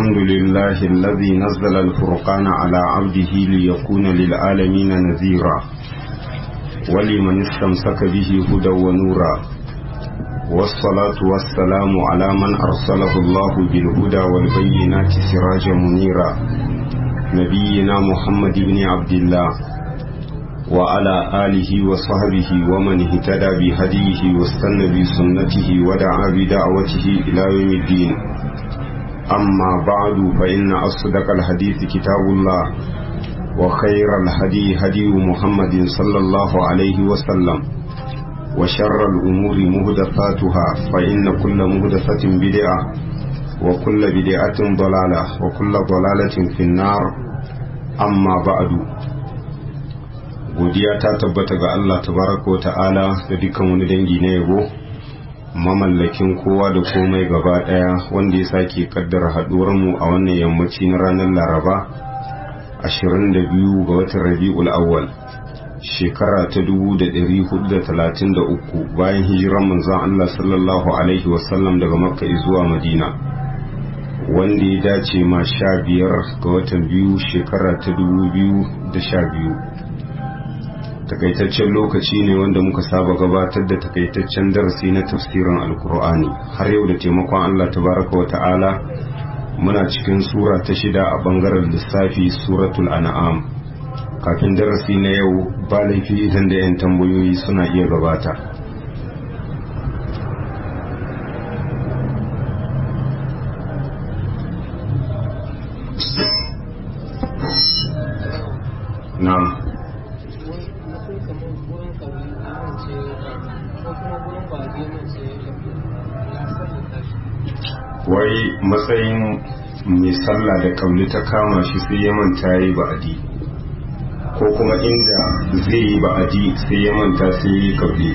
الحمد لله الذي نزل الفرقان على عبده ليكون للعالمين نذيرا ولمن استمسك به هدى ونورا والصلاة والسلام على من أرسله الله بالهدى والبينات سراجا منيرا نبينا محمد بن عبد الله وعلى آله وصحبه ومن اهتدى بهديه واستنى بسنته ودعا بدعوته إلى يوم الدين أما بعد فإن أصدق الحديث كتاب الله وخير الهدي هدي محمد صلى الله عليه وسلم وشر الأمور مهدفاتها فإن كل مهدفة بدعة وكل بدعة ضلالة وكل ضلالة في النار أما بعد godiya ta tabbata ga Allah tabaraka wa ta'ala da dukkan wani dangi na yabo mamallakin kowa da komai gaba daya wanda ya sake kaddara haduwar mu a wannan yammaci na ranar Laraba 22 ga watan Rabiul Awwal shekara ta 1433 bayan hijiran manzon Allah sallallahu alaihi wasallam daga Makka zuwa Madina wanda ya dace ma sha biyar ga watan biyu shekara ta 2012 takaitaccen lokaci ne wanda muka saba gabatar da takaitaccen darasi na tafsirin alkur'ani har yau da taimakon allah tabaraka wa ta'ala muna cikin sura ta shida a bangaren lissafi suratul an'am kafin darasi na yau ba laifi idan da 'yan tambayoyi suna iya gabata na'am wai matsayin mai sallah da kauli ta kama shi sai ya manta yi ba'adi ko kuma inda zai yi ba'adi sai ya manta sai yi kauli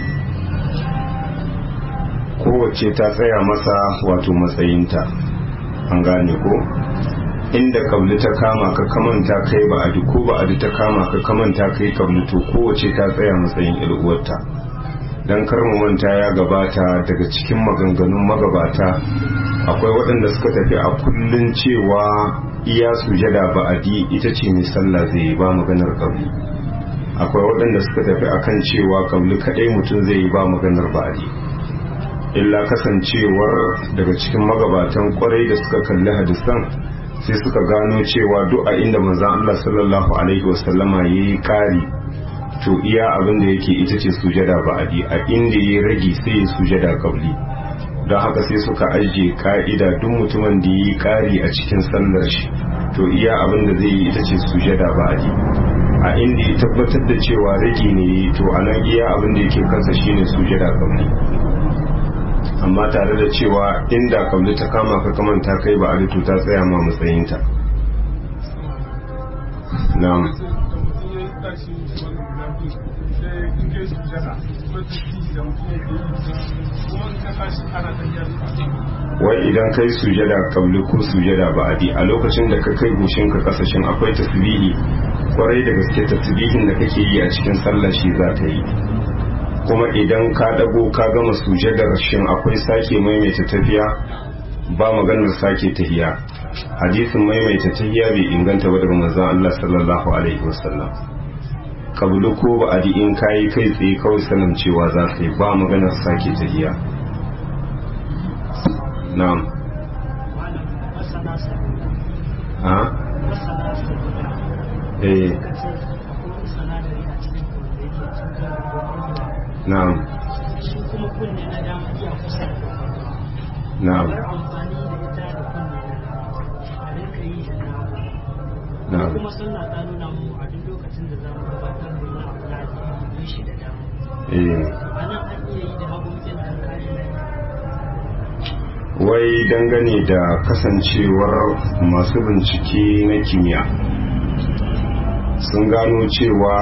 kowace ta tsaya masa wato matsayinta an gane ko inda kauli ta kama ka kamanta kai ba'adi ko ba'adi ta kama ka kamanta kai kauli to kowace ta tsaya matsayin ilguwarta don mu manta ya gabata daga cikin maganganun magabata akwai waɗanda suka tafi a kullun cewa iya sujada ba'adi ita ce mai sallah zai yi ba maganar ƙauli akwai waɗanda suka tafi akan cewa ƙauli kaɗai mutum zai yi ba maganar ba'adi illa kasancewar daga cikin magabatan kwarai da suka kalli hadisan sai suka gano cewa duk a inda manzon Allah sallallahu alaihi wasallama yayi ƙari to iya abin da yake ita ce sujada ba'adi a inda ya rage sai ya sujada ƙauli don haka sai suka ajiye ka'ida duk mutumin da yi kari a cikin sallar shi to iya abin da zai yi ita ce sujada ba a a inda ya tabbatar da cewa rage ne to a nan iya abin da yake kansa shine sujada kauli amma tare da cewa inda kauli ta kama ka kamanta kai ba a to ta tsaya ma matsayinta na'am wai idan kai sujada kabli ko sujada ba'adi a lokacin da ka kai goshin ka kasashen akwai tasbihi kwarai da gaske tasbihin da kake yi a cikin sallah shi za ta yi kuma idan ka dago ka gama sujadar shin akwai sake maimaita tafiya ba maganar sake tahiya hadisin maimaita tahiya bai inganta ba daga manzon Allah sallallahu alaihi wasallam kabulu ko ba adi in kayi kai tsaye kawai sanin cewa za ka yi ba maganar sake tahiya na'am ha eh na'am na'am na'am kuma sunna ta nuna mu a duk lokacin da za mu gabatar da wani abu na addini shi da dama eh a nan an iya yi da hagu mutum da kare wai dangane da kasancewar masu bincike na kimiyya sun gano cewa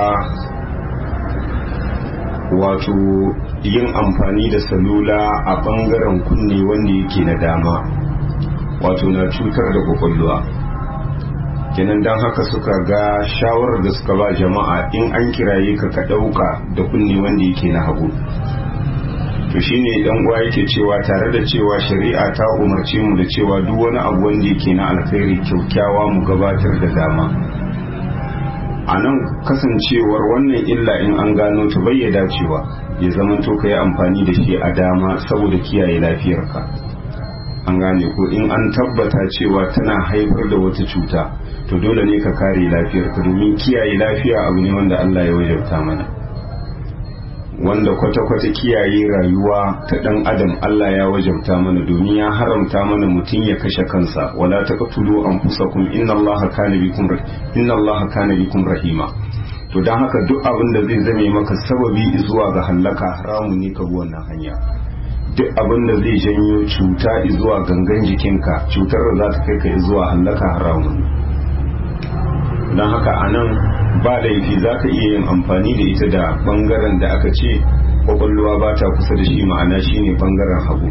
wato yin amfani da salula a bangaren kunne wanda yake na dama wato na cutar da kwakwalwa kenan don haka suka ga shawarar da suka ba jama'a in an kiraye ka ka ɗauka da kunne wanda yake na hagu to shine dan uwa yake cewa tare da cewa shari'a ta umarce mu da cewa duk wani abu wanda yake na alkhairi kyaukyawa mu gabatar da dama a nan kasancewar wannan illa in an gano ta bayyada cewa ya zama to ka yi amfani da shi a dama saboda kiyaye lafiyarka an gane ko in an tabbata cewa tana haifar da wata cuta to dole ne ka kare lafiyarka domin kiyaye lafiya abu ne wanda Allah ya wajabta mana wanda kwata-kwata kiyaye rayuwa ta dan adam Allah ya wajabta mana domin ya haramta mana mutum ya kashe kansa wala taqtulu anfusakum inna Allaha kana bikum inna Allaha kana bikum rahima to dan haka duk abin da zai zame maka sababi zuwa ga hallaka haramu ne ka bi wannan hanya duk abin da zai janyo cuta zuwa gangan jikinka cutar da za ta kai ka zuwa hallaka haramun don haka a nan ba laifi za ka iya yin amfani da ita da bangaren da aka ce kwakwalwa ba ta kusa da shi ma'ana shine bangaren hagu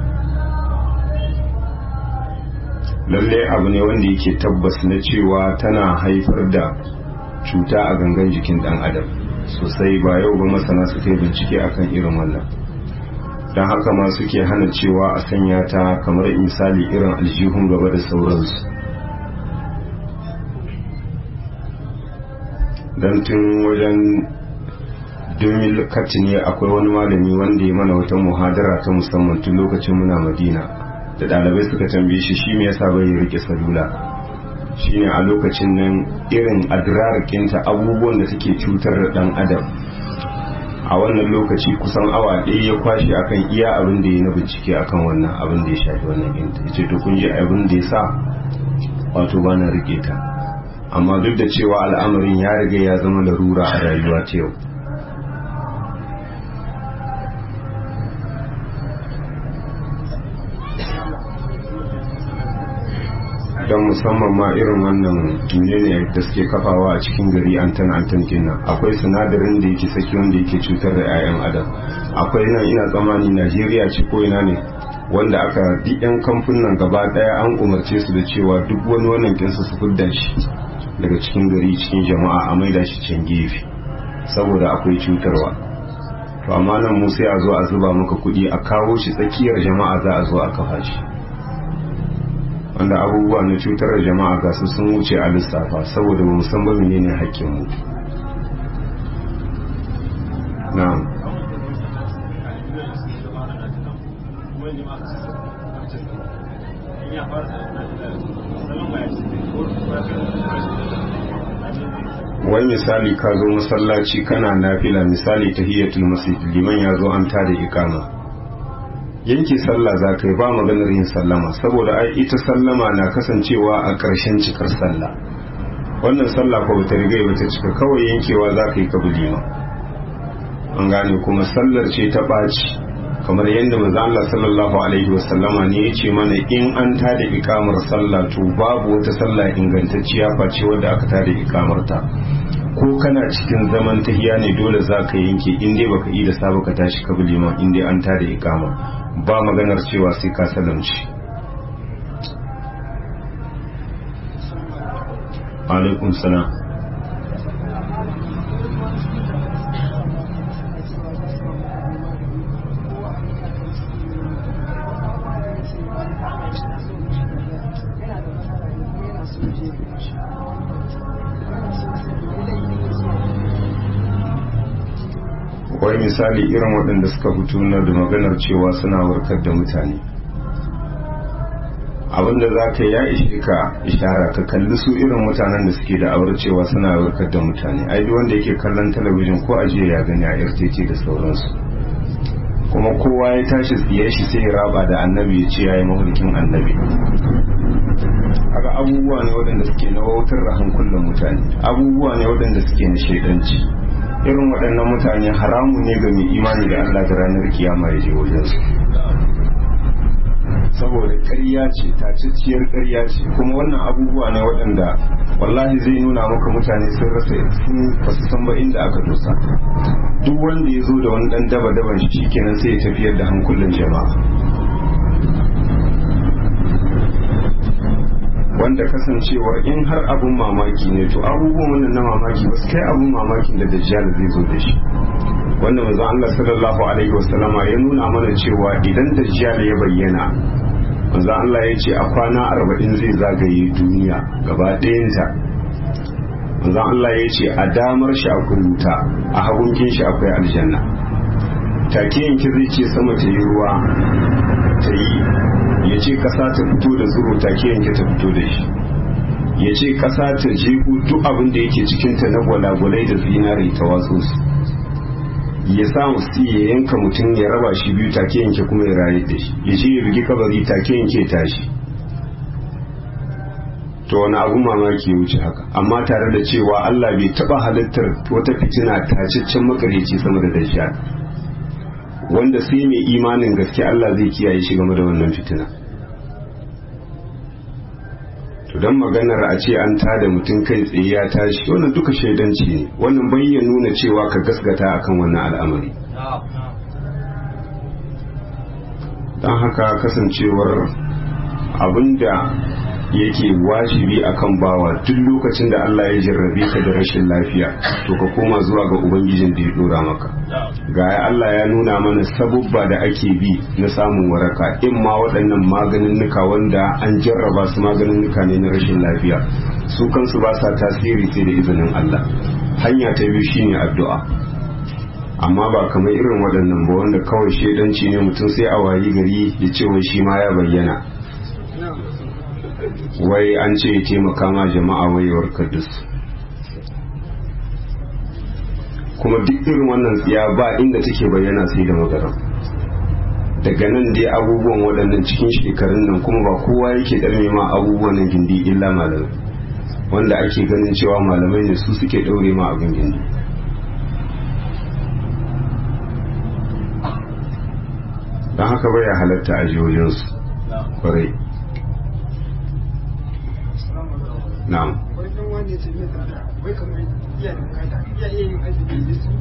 lalle abu ne wanda yake tabbas na cewa tana haifar da cuta a gangan jikin dan adam sosai ba yau ba masana suka yi bincike akan irin wannan don haka ma suke hana cewa a sanya ta kamar misali irin aljihun gaba da sauransu don tun wajen domin kati ne akwai wani malami wanda ya mana wata muhadara ta musamman tun lokacin muna madina da ɗalibai suka tambaye shi shi me yasa bai rike salula shine a lokacin nan irin adrarkinta abubuwan da take cutar da ɗan adam a wannan lokaci kusan awa ɗaya ya kwashe akan iya abin da ya na bincike akan wannan abin da ya shafi wannan inta ya ce to kun ji abin da ya sa wato ba na rike ta amma duk da cewa al'amarin ya riga ya zama larura a rayuwa ta yau don musamman ma irin wannan ne da suke kafawa a cikin gari antan antan kenan akwai sinadarin da yake saki wanda yake cutar da 'ya'yan adam akwai nan ina tsammani najeriya ce ko ina ne wanda aka duk 'yan kamfunan gaba daya an umarce su da cewa duk wani wannan kinsu su fidda shi daga cikin gari cikin jama'a a maida shi can gefe saboda akwai cutarwa to amma nan mu sai a zo a zuba maka kuɗi a kawo shi tsakiyar jama'a za a zo a kafa shi wanda abubuwa na cutar da jama'a ga su sun wuce a lissafa saboda mu san ba menene hakkin mu na'am wai misali ka zo masallaci kana nafila misali tahiyatul masjid liman ya zo an tada ikama yanke sallah za ka yi ba maganar yin sallama saboda ai ita sallama na kasancewa a ƙarshen cikar sallah wannan sallah ko bata riga bata cika kawai yankewa za ka yi ka lima an gane kuma sallar ce ta ɓaci kamar yadda manzo Allah sallallahu alaihi wasallama ne ya ce mana in an tada ikamar sallah to babu wata sallah ingantacciya face wadda aka tada ikamar ta ko kana cikin zaman tahiya ne dole za ka yanke in dai baka yi da saba ka tashi ka bi liman in dai an tada ikama ba maganar cewa sai ka salamci alaikum salam wai misali irin waɗanda suka fito na da maganar cewa suna warkar da mutane abinda za ka ya ishe ka ishara ka kalli su irin mutanen da suke da aure cewa suna warkar da mutane ai duk wanda yake kallon talabijin ko ajiya ya gani a rtt da sauransu kuma kowa ya tashi tsiye shi sai ya raba da annabi ya ce ya yi mahulkin annabi haka abubuwa ne waɗanda suke na wautar da hankulan mutane abubuwa ne waɗanda suke na shaidanci irin waɗannan mutane haramu ne ga mai imani da Allah da ranar kiyama ya je wajensu saboda ƙarya ce tacacciyar ƙarya ce kuma wannan abubuwa ne waɗanda wallahi zai nuna maka mutane sun rasa sun basu san ba inda aka dosa duk wanda ya zo da wani ɗan daba daban shi kenan sai ya tafiyar da hankulan jama'a wanda kasancewar in har abun mamaki ne to abubuwan wannan na mamaki ba su kai abun mamakin da dajjal zai zo da shi wanda manzon Allah sallallahu alaihi wasallama ya nuna mana cewa idan dajjal ya bayyana manzon Allah ya ce a kwana arba'in zai zagaye duniya gaba ɗayanta manzon Allah ya ce a damar shi akwai wuta a hagunkin shi akwai aljanna take yanki zai ce sama ta yi ruwa ta yi ya ce ƙasa ta fito da tsiro take yanki ta fito da shi ya ce ƙasa ta jeku duk abin da yake cikinta na gwalagwalai da zinari ta watsu su ya samu su ya yanka mutum ya raba shi biyu take yanke kuma ya raye da shi ya ce ya bugi kabari take yanke tashi to wani abu mamaki ya wuce haka amma tare da cewa Allah bai taba halittar wata fitina tacaccen makareci sama da dajjal wanda sai mai imanin gaske Allah zai kiyaye shi game da wannan fitina to don maganar a ce an tada mutum kai tsaye ya tashi wannan duka shaidanci ne wannan bai ya nuna cewa ka gaskata akan wannan al'amari don haka kasancewar abinda yake wajibi akan bawa duk lokacin da Allah ya jarrabe ka da rashin lafiya to ka koma zuwa ga ubangijin da ya dora maka ga Allah ya nuna mana sabubba da ake bi na samun waraka in ma waɗannan maganinnuka wanda an jarraba su maganinnuka ne na rashin lafiya su kansu ba sa tasiri sai da izinin Allah hanya ta biyu shine addu'a amma ba kamar irin waɗannan ba wanda kawai shedanci ne mutum sai a wayi gari ya ce wai shi ma ya bayyana wai an ce ya taimaka ma jama'a wayewar kadus kuma duk irin wannan tsiya ba inda take bayyana sai da magana daga nan dai abubuwan waɗannan cikin shekarun nan kuma ba kowa yake ɗarme ma abubuwan nan gindi illa malamai wanda ake ganin cewa malamai ne su suke ɗaure ma abin gindi don haka baya halatta a jihohinsu kwarai na'am wannan wanda ce mai tsada wai kamar iya da bukata iya iya yin azumi da su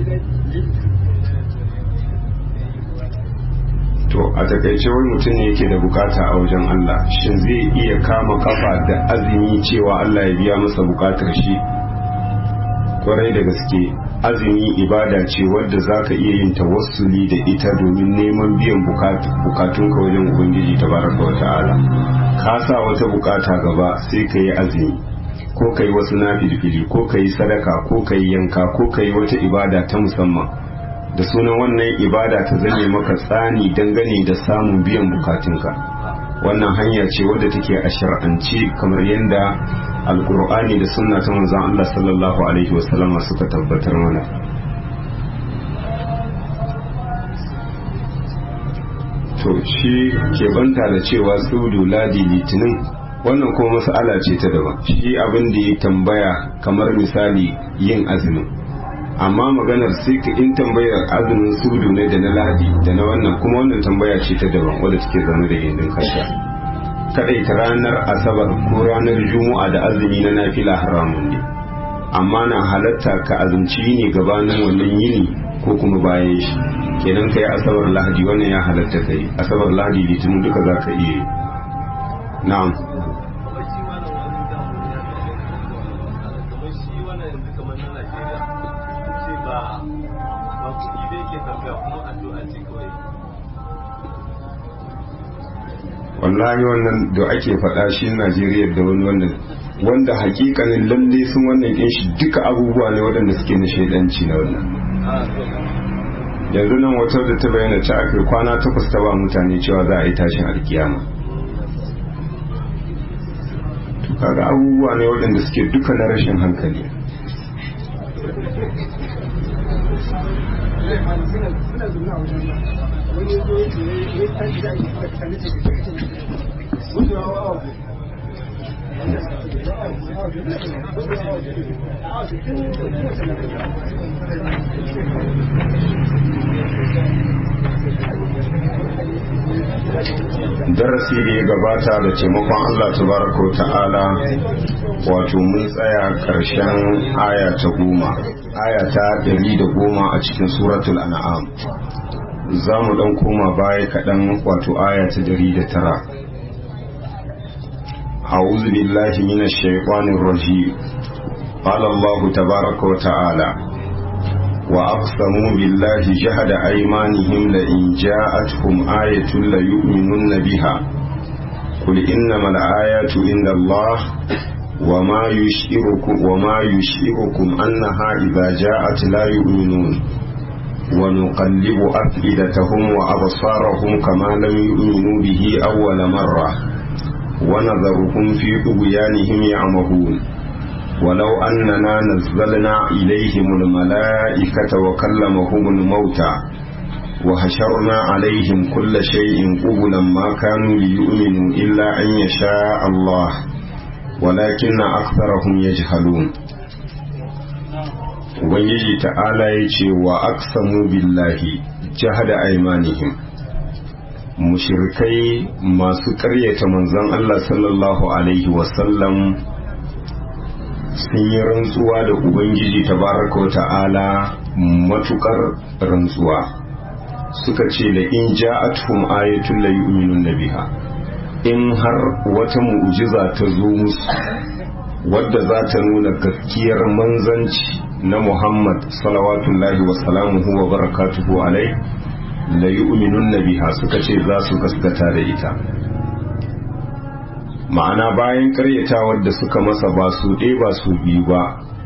to a takaice wai mutum ne yake da bukata a wajen Allah shin zai iya kama kafa da azumi cewa Allah ya biya masa bukatar shi kwarai da gaske azumi ibada ce wadda za ka iya yin tawassuli da ita domin neman biyan bukatunka wajen ubangiji tabaraka wa ta'ala ka sa wata bukata gaba sai ka yi azumi ko ka yi wasu nafilfili ko ka yi sadaka ko ka yi yanka ko ka yi wata ibada ta musamman da sunan wannan ibada ta zame maka tsani dangane da samun biyan bukatunka wannan hanya ce wadda take a shar'ance kamar yadda alkur'ani da sunna ta manzon Allah sallallahu alaihi wasallama suka tabbatar mana to shi ke banta da cewa sudu ladi litinin wannan kuma mas'ala ce ta daban shi abin da ya tambaya kamar misali yin azumin amma maganar sai ka in tambayar azumin sudu ne da na ladi da na wannan kuma wannan tambaya ce ta daban wadda take zama da gindin kanta ta ranar asabar ko ranar juma'a da azumi na nafila haramun ne amma na halatta ka azumci ne gabanin wannan yini ko kuma bayan shi kenan ka yi asabar lahadi wannan ya halatta ka yi asabar lahadi litinin duka za ka iya yi na'am wallahi wannan da ake faɗa shi Najeriya da wani wannan wanda hakikanin lalle sun wannan kin shi duka abubuwa ne waɗanda suke na shaidanci na wannan yanzu nan wata da ta bayyana ta aka kwana takwas ta ba mutane cewa za a yi tashin alkiyama to kaga abubuwa ne waɗanda suke duka na rashin hankali suna zaune a wajen nan wani ya zo ya ce ya tashi da ake fara kane ce ga kake wanda ya hawa darasi da ya gabata da taimakon Allah tabaraka ta'ala wato mun tsaya ƙarshen aya ta goma aya ta ɗari da goma a cikin suratul an'am za mu ɗan koma baya kaɗan wato aya ta ɗari da tara أعوذ بالله من الشيطان الرجيم قال الله تبارك وتعالى وأقسموا بالله جهد أيمانهم لئن جاءتهم آية ليؤمنن بها قل إنما الآيات عند الله وما يشعركم وما يشعركم أنها إذا جاءت لا يؤمنون ونقلب أفئدتهم وأبصارهم كما لم يؤمنوا به أول مرة ونذرهم في طغيانهم يعمهون ولو أننا نزلنا إليهم الملائكة وكلمهم الموتى وحشرنا عليهم كل شيء قبلا ما كانوا ليؤمنوا إلا أن يشاء الله ولكن أكثرهم يجهلون Ubangiji ta'ala ya ce wa aksamu billahi jahada aimanihim mushirkai masu ƙaryata manzon Allah sallallahu Alaihi wasallam sun yi rantsuwa da Ubangiji tabaraka ta'ala matukar rantsuwa suka ce da in ja'atuhum ayatul la yu'minun biha in har wata mu'jiza ta zo musu wadda za ta nuna gaskiyar manzanci na Muhammad salawatullahi wa salamuhu wa barakatuhu alai la yu'minun biha suka ce za su gaskata da ita ma'ana bayan karyatawar da suka masa ba su ɗaya ba su biyu ba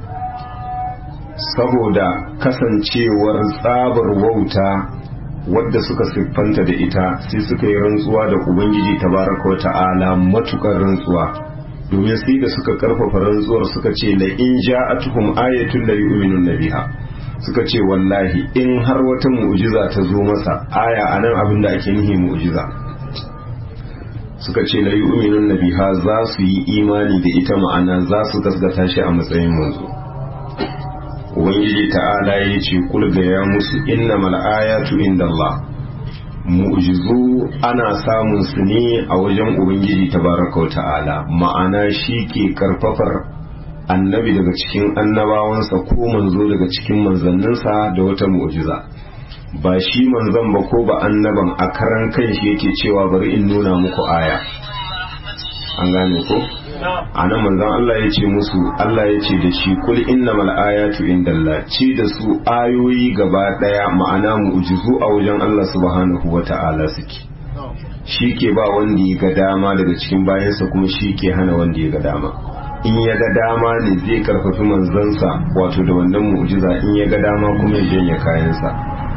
saboda kasancewar tsabar wauta wadda suka siffanta da ita sai suka yi rantsuwa da ubangiji tabaraka wa ta'ala matukar rantsuwa domin sai da suka karfafa rantsuwar suka ce la in ja'atuhum ayatun la yu'minun biha suka ce wallahi in har wata mu'jiza ta zo masa aya anan abin da ake nihi mu'jiza suka ce la yu'minun biha za su yi imani da ita ma'ana za su gasgata shi a matsayin manzo ubangiji ta'ala ya ce kulga ya musu innamal ayatu indallah mu'jizu ana samun su ne a wajen ubangiji tabaraka wa ta'ala ma'ana shi ke karfafar annabi daga cikin annabawansa ko manzo daga cikin manzanninsa da wata mu'jiza ba shi manzon ba ko ba annaban a karan kan shi yake cewa bari in nuna muku aya an gane ko a nan manzon Allah ya ce musu Allah ya ce da shi kul innamal ayatu indallah ci da su ayoyi gaba daya ma'ana mu'jizu a wajen Allah subhanahu wata'ala suke shi ke ba wanda ya ga dama daga cikin bayansa kuma shi ke hana wanda ya ga dama in ya ga dama ne zai karfafi manzansa wato da wannan mu'jiza in ya ga dama kuma ya janye kayansa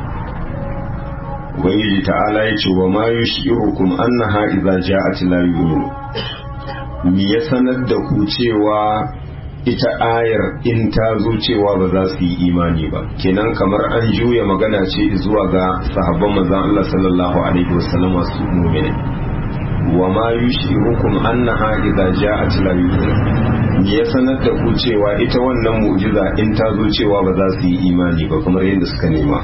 ubangiji ta'ala ya ce wa ma yushirukum annaha idza ja'at la yu'minu me ya sanar da ku cewa ita ayar in ta zo cewa ba za su yi imani ba kenan kamar an juya magana ce zuwa ga sahabban manzon Allah sallallahu alaihi wasallam su mu'mini wa ma yushirukum annaha idza ja'at la yu'minu me ya sanar da ku cewa ita wannan mu'jiza in ta zo cewa ba za su yi imani ba kamar yadda suka nema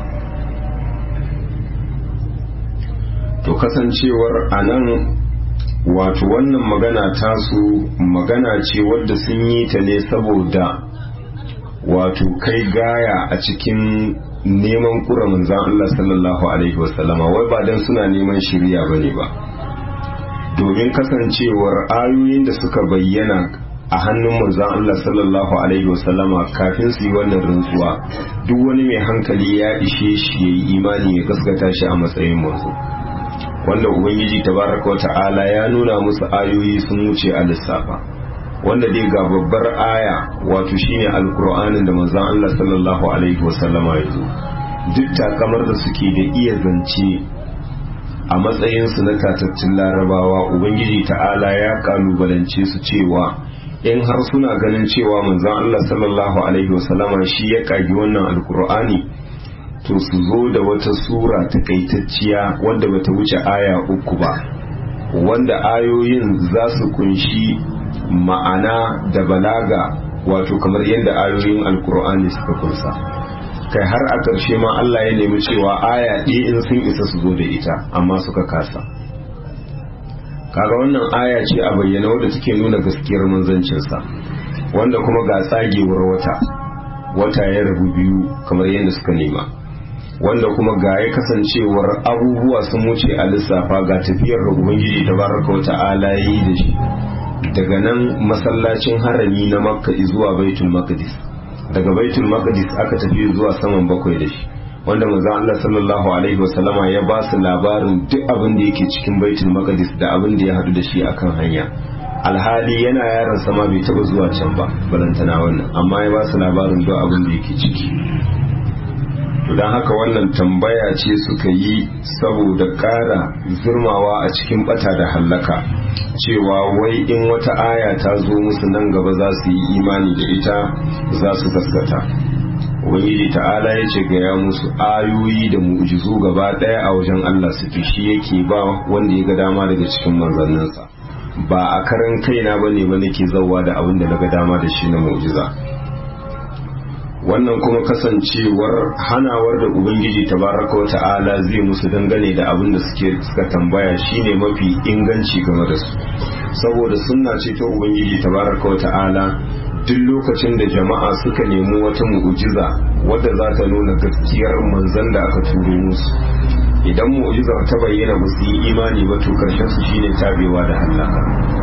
to kasancewar anan wato wannan magana tasu magana ce wadda sun yi ta ne saboda wato kai gaya a cikin neman kura manzan Allah sallallahu alaihi wasallama wai ba don suna neman shirya ba ne ba domin kasancewar ayoyin da suka bayyana a hannun manzan Allah sallallahu alaihi wasallama kafin su yi wannan rantsuwa duk wani mai hankali ya ishe shi ya yi imani ya gaskata shi a matsayin manzo wanda ubangiji tabaraka wa ta'ala ya nuna musu ayoyi sun wuce a lissafa wanda dai ga babbar aya wato shine alkur'anin da manzon Allah sallallahu alaihi wasallama ya zo duk takamar da suke da iya zance a matsayin su na tatattun larabawa ubangiji ta'ala ya kalubalance su cewa in har suna ganin cewa manzon Allah sallallahu alaihi wasallama shi ya kagi wannan alkur'ani to su zo da wata sura takaitacciya wadda bata wuce aya uku ba wanda ayoyin za su kunshi ma'ana da balaga wato kamar yadda ayoyin alkur'ani suka kunsa kai har a ƙarshe ma Allah ya nemi cewa aya ɗaya in sun isa su zo da ita amma suka kasa kaga wannan aya ce a bayyana wadda take nuna gaskiyar manzancinsa wanda kuma ga tsagewar wata wata ya rabu biyu kamar yadda suka nema wanda kuma ga ya kasancewar abubuwa sun wuce a lissafa ga tafiyar da ubangiji da baraka wa ta'ala yi da shi daga nan masallacin harami na makka zuwa baitul maqdis daga baitul maqdis aka tafi zuwa saman bakwai da shi wanda manzon Allah sallallahu alaihi wasallama ya ba su labarin duk abin da yake cikin baitul maqdis da abin da ya hadu da shi akan hanya alhali yana yaron sama bai taba zuwa can ba balantana wannan amma ya ba su labarin duk abin da yake ciki to don haka wannan tambaya ce suka yi saboda ƙara zurmawa a cikin bata da hallaka cewa wai in wata aya ta zo musu nan gaba za su yi imani da ita za su gaskata ubangiji ta'ala ya ce gaya musu ayoyi da mu'jizu gaba ɗaya a wajen Allah suke shi yake ba wanda ya ga dama daga cikin manzanninsa ba a karan kaina bane ba nake zauwa da abin da na ga dama da shi na mu'jiza wannan kuma kasancewar hanawar da ubangiji tabaraka wa ta'ala zai musu dangane da abin da suke suka tambaya shine mafi inganci game da su saboda sunna ce ta ubangiji tabaraka wa ta'ala duk lokacin da jama'a suka nemi wata mu'jiza wadda za ta nuna gaskiyar manzon da aka turo musu idan mu'jizar ta bayyana ba su yi imani ba to karshen su shine tabewa da halaka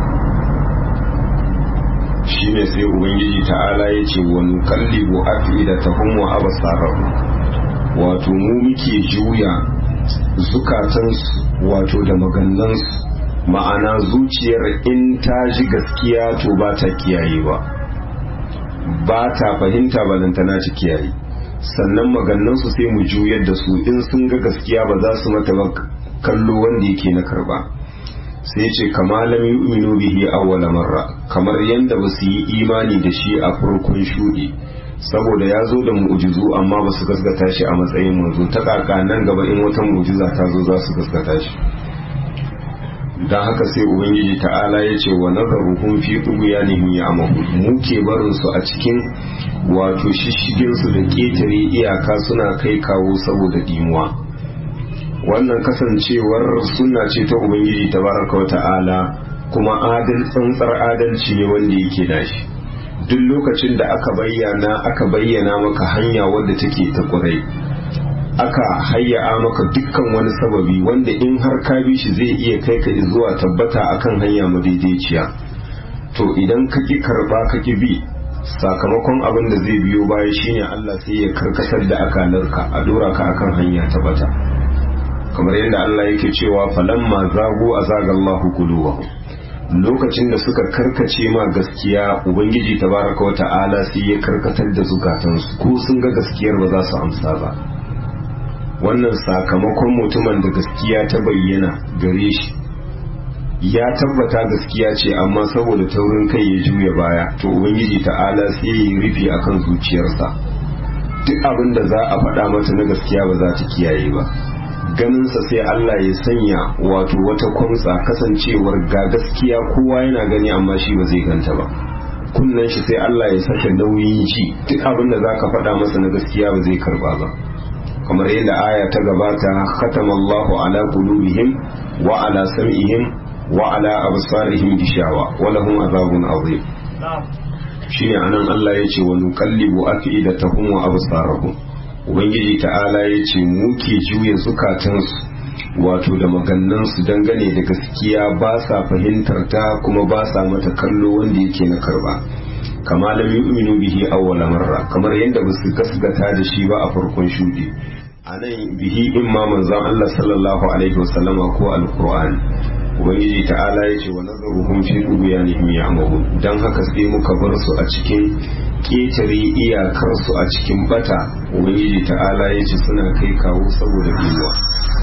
shine sai ubangiji ta'ala ya ce wa nukallibu afidatahum wa absarahum wato mu muke juya zukatansu wato da magannansu ma'ana zuciyar in ta ji gaskiya to ba ta kiyaye ba ba ta fahimta balantana ta kiyaye sannan magannansu sai mu juyar da su in sun ga gaskiya ba za su mata ba kallo wanda yake na karba sai ce kama lam yu'minu bihi awwala marra kamar yanda ba su yi imani da shi a farkon shudi saboda ya zo da mu'jizu amma ba su gaskata shi a matsayin manzo ta kaka nan gaba in wata mu'jiza ta zo za su gaskata shi dan haka sai ubangiji ta'ala ya ce wa nazaruhum fi tughyanihim ya'mahu mu ke barin su a cikin wato shishigin su da ketare iyaka suna kai kawo saboda dimuwa wannan kasancewar sunna ce ta ubangiji tabaraka wa ta'ala kuma adal tsantsar adalci ne wanda yake nashi duk lokacin da aka bayyana aka bayyana maka hanya wadda take ta kurai aka hayya maka dukkan wani sababi wanda in har ka bi shi zai iya kai ka zuwa tabbata akan hanya madaidaiciya to idan ka ki karba ka ki bi sakamakon abin da zai biyo baya shine Allah sai ya karkatar da akalarka a dora ka akan hanya ta bata kamar yadda Allah yake cewa falamma zagu azagallahu qulubahum lokacin da suka karkace ma gaskiya ubangiji tabaraka wa ta'ala sai ya karkatar da zukatansu ko sun ga gaskiyar ba za su amsa ba wannan sakamakon mutumin da gaskiya ta bayyana gare shi ya tabbata gaskiya ce amma saboda taurin kai ya juya baya to ubangiji ta'ala sai ya yi rufi akan zuciyarsa duk abin da za a faɗa mata na gaskiya ba za ta kiyaye ba ganinsa sai Allah ya sanya wato wata kwamsa kasancewar ga gaskiya kowa yana gani amma shi ba zai ganta ba kunnan shi sai Allah ya saka nauyin shi duk abin da zaka faɗa masa na gaskiya ba zai karba ba kamar yadda aya ta gabata khatamallahu ala qulubihim wa ala sam'ihim wa ala absarihim gishawa wa lahum azabun azim shine anan Allah ya ce wa nuqallibu afidatahum wa absarahum ubangiji ta'ala ya ce mu ke juya zukatansu wato da magannansu dangane da gaskiya ba sa fahimtar ta kuma ba sa mata kallo wanda yake na karba kama lam yu'minu bihi awwala marra kamar yadda ba su gasgata da shi ba a farkon shudi anan bihi imma manzon Allah sallallahu alaihi wasallama ko alqur'ani ubangiji ta'ala ya ce wa nazaruhum fi dughyanihim ya'mahun dan haka sai muka bar su a cikin ƙetare iyakarsu a cikin bata ubangiji ta'ala ya ce suna kai kawo saboda biyuwa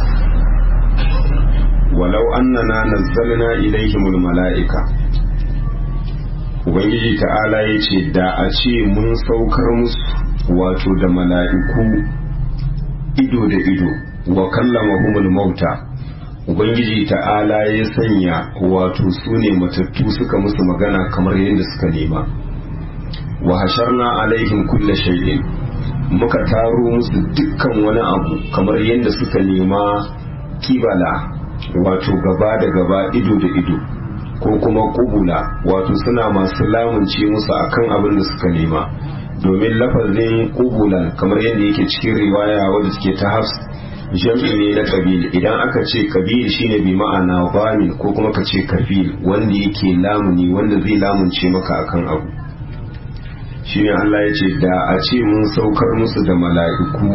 walau annana nazzalna ilaihimul mala'ika ubangiji ta'ala ya ce da a ce mun saukar musu wato da mala'iku ido da ido wa kallamahumul mauta ubangiji ta'ala ya sanya wato su ne matattu suka musu magana kamar yadda suka nema wa hasharna alaihim kulla shay'in muka taro musu dukkan wani abu kamar yadda suka nema kibala wato gaba da gaba ido da ido ko kuma kubula wato suna masu lamunce musu akan abin da suka nema domin lafazin kubulan kamar yadda yake cikin riwaya wadda suke ta hafs jam'i ne na kabil idan aka ce kabil shine bi ma'ana zamin ko kuma ka ce kafil wanda yake lamuni wanda zai lamunce maka akan abu shine Allah ya ce da a ce mun saukar musu da mala'iku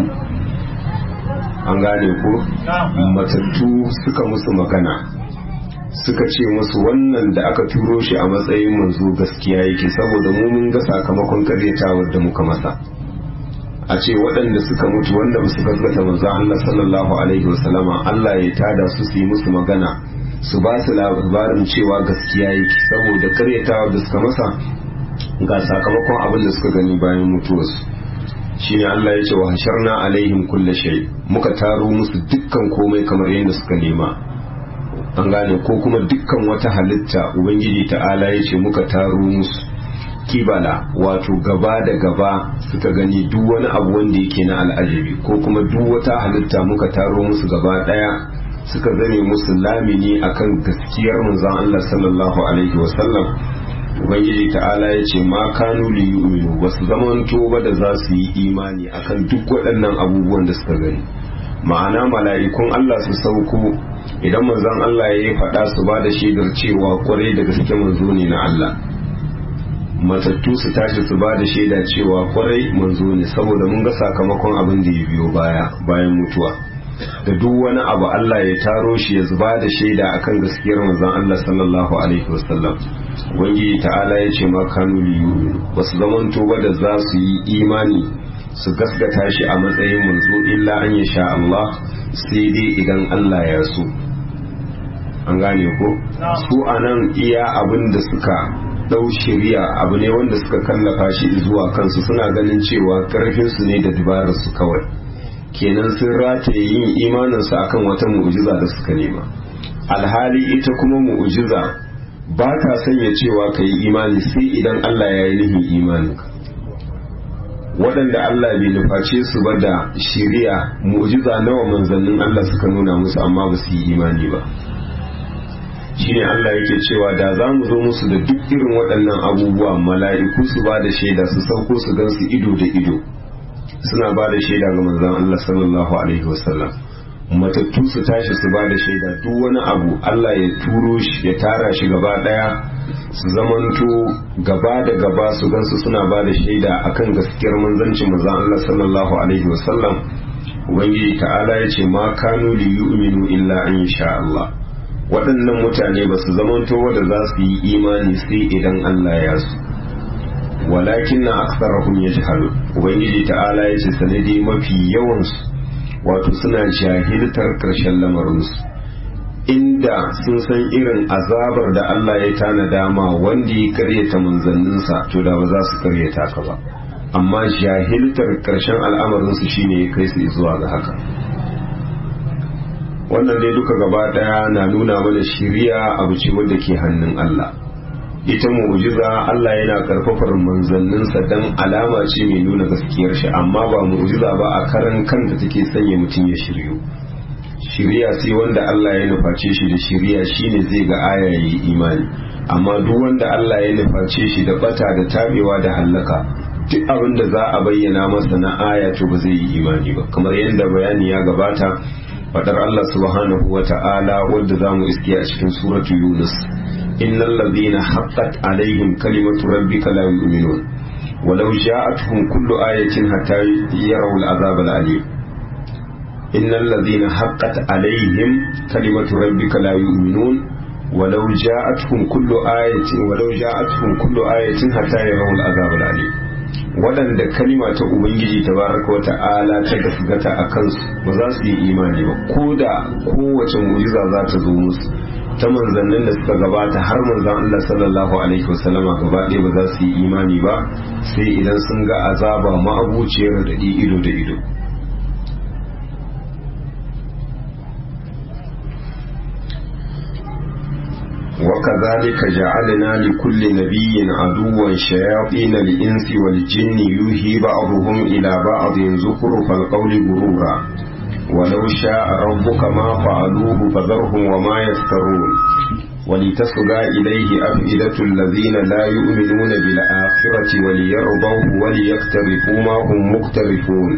an gane ko matattu suka musu magana suka ce musu wannan da aka turo shi a matsayin manzo gaskiya yake saboda mu mun ga sakamakon karyatawar da muka masa a ce waɗanda suka mutu wanda ba su gaskata manzo Allah sallallahu alaihi wasallama Allah ya tada su su yi musu magana su ba su labarin cewa gaskiya yake saboda karyatawar da suka masa ga sakamakon abin da suka gani bayan mutuwarsu shine Allah ya ce wa hasharna alaihim kulle shay muka taro musu dukkan komai kamar yadda suka nema an gane ko kuma dukkan wata halitta ubangiji ta'ala ya ce muka taro musu kibala wato gaba da gaba suka gani duk wani abu wanda yake na al'ajabi ko kuma duk wata halitta muka taro musu gaba daya suka zame musu lamini akan gaskiyar manzon Allah sallallahu alaihi wasallam ubangiji ta'ala ya ce ma kanu li yu'minu ba su zamanto ba da za su yi imani akan duk waɗannan abubuwan da suka gani ma'ana mala'ikun Allah su sauko idan manzon Allah ya yi faɗa su ba da shaidar cewa kwarai da gaske manzo ne na Allah matattu su tashi su ba da shaida cewa kwarai manzo ne saboda mun ga sakamakon abin da ya biyo baya bayan mutuwa da duk wani abu Allah ya taro shi ya zuba da shaida akan gaskiyar manzon Allah sallallahu alaihi wasallam ubangiji ta'ala ya ce ma kanu liyu ba su zamanto ba da za su yi imani su gaskata shi a matsayin manzo illa an ya sha Allah sai dai idan Allah ya so an gane ko su anan iya abin da suka dau shari'a abu ne wanda suka kallafa shi zuwa kansu suna ganin cewa karfin su ne da dabarar su kawai kenan sun rataye yin imaninsu akan wata mu'jiza da suka nema alhali ita kuma mu'jiza ba ta sanya cewa ka yi imani sai idan Allah ya yi nihin imaninka waɗanda Allah bai nuface su ba da shiriya mu'jiza nawa manzannin Allah suka nuna musu amma ba su yi imani ba shine Allah yake cewa da za mu zo musu da duk irin waɗannan abubuwa mala'iku su ba da shaida su sauko su gan su ido da ido suna ba da shaida ga manzan Allah sallallahu alaihi wasallam matattu su tashi su ba da shaida duk wani abu Allah ya turo shi ya tara shi gaba daya su zamanto gaba da gaba su gansu suna ba da shaida akan gaskiyar manzancin manzan Allah sallallahu alaihi wasallam ubangiji ta'ala ya ce ma kanu li yu'minu illa an sha Allah waɗannan mutane ba su zamanto wanda za su yi imani sai idan Allah ya su walakin na aksarahum yajhalu ubangiji ta'ala ya ce sanadi mafi yawansu wato suna jahiltar karshen lamarinsu inda sun san irin azabar da Allah ya tana dama wanda ya karyata manzanninsa to da ba za su karyata ka ba amma jahiltar karshen al'amarinsu shine ya kai su zuwa ga haka wannan dai duka gaba daya na nuna mana shiriya abu ce wadda ke hannun Allah ita mu'jiza Allah yana karfafar manzanninsa dan alama ce mai nuna gaskiyar shi amma ba mu'jiza ba a karan kanta take sanya mutum ya shiryu shiriya sai wanda Allah ya nuface shi da shiriya shine zai ga aya yayi imani amma duk wanda Allah ya nuface shi da bata da tabewa da hallaka duk abin da za a bayyana masa na aya to ba zai yi imani ba kamar yadda bayani ya gabata fadar Allah subhanahu wa ta'ala wadda za mu iske a cikin suratu Yunus innal ladhina haqqat alaihim kalimatu rabbika la yu'minun walau ja'atuhum kullu ayatin hatta yarawu al'azab al'alim innal ladhina haqqat alaihim kalimatu rabbika la yu'minun walau ja'atuhum kullu ayatin walau ja'atuhum kullu ayatin hatta yarawu al'azab al'alim waɗanda kalima ta ubangiji ta baraka wa ta'ala ta gasgata a kansu ba za su yi imani ba ko da kowace mu'jiza za ta zo musu ta manzannin da suka gabata har manzan Allah sallallahu alaihi wasallama gaba ɗaya ba za su yi imani ba sai idan sun ga azaba ma'abuciyar da ido da ido وكذلك جعلنا لكل نبي عدوا شياطين الإنس والجن يوهي بعضهم إلى بعض زخرف القول غرورا ولو شاء ربك ما فعلوه فذرهم وما يفترون ولتصغى إليه أفئدة الذين لا يؤمنون بالآخرة وليرضوه وليقترفوا ما هم مقترفون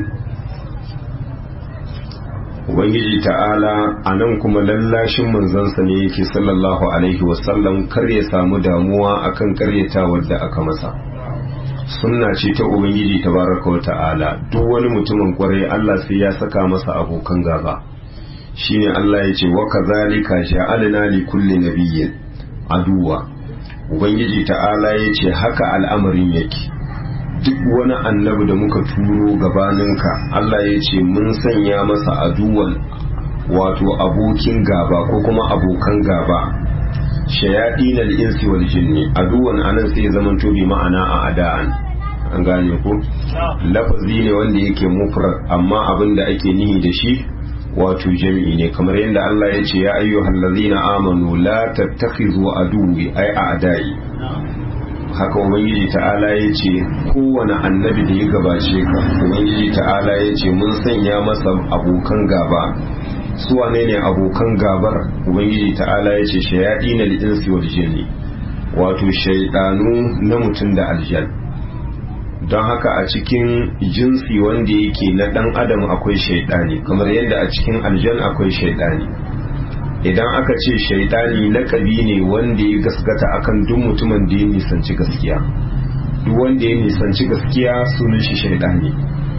ubangiji ta'ala a nan kuma lallashin manzansa ne yake sallallahu alaihi wasallam kar ya samu damuwa akan karyatawar da aka masa sunna ce ta ubangiji tabaraka wa ta'ala duk wani mutumin kwarai Allah sai ya saka masa abokan gaba shine Allah ya ce wa kazalika ja'alna li kulli nabiyyin aduwa ubangiji ta'ala ya ce haka al'amarin yake duk wani annabi da muka turo gabaninka Allah ya ce mun sanya masa aduwan wato abokin gaba ko kuma abokan gaba shayaɗin al'insi wal jinni aduwan anan sai zaman to bi ma'ana a ada'an an gane ko lafazi ne wanda yake mufrad amma abin da ake nihi da shi wato jami'i ne kamar yadda Allah ya ce ya ayyuhal ladzina amanu la tattakhizu aduwi ay a'da'i haka ubangiji ta'ala ya ce kowane annabi da ya gabace ka ubangiji ta'ala ya ce mun sanya masa abokan gaba su wane ne abokan gabar ubangiji ta'ala ya ce shayaɗi na liɗinsi wal jinni wato shaidanu na mutum da aljan don haka a cikin jinsi wanda yake na ɗan adam akwai shaidani kamar yadda a cikin aljan akwai shaidani idan aka ce shaidani lakabi ne wanda ya gaskata akan duk mutumin da ya nisanci gaskiya duk wanda ya nisanci gaskiya sunan shi shaidani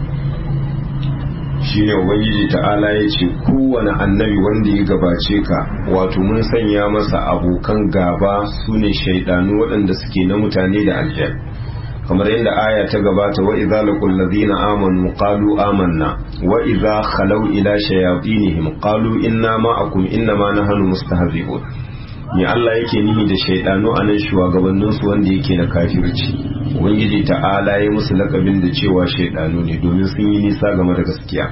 shine ubangiji ta'ala ya ce kowane annabi wanda ya gabace ka wato mun sanya masa abokan gaba su ne shaidanu waɗanda suke na mutane da aljan kamar yadda aya ta gabata wa idza laqul ladina amanu qalu amanna wa idza khalaw ila shayatinihim qalu inna ma'akum inna ma nahnu mustahzi'un ni Allah yake nihi da shaidanu anan shugabannin su wanda yake na kafirci ubangiji ta'ala ya musu lakabin da cewa shaidanu ne domin sun yi nisa game da gaskiya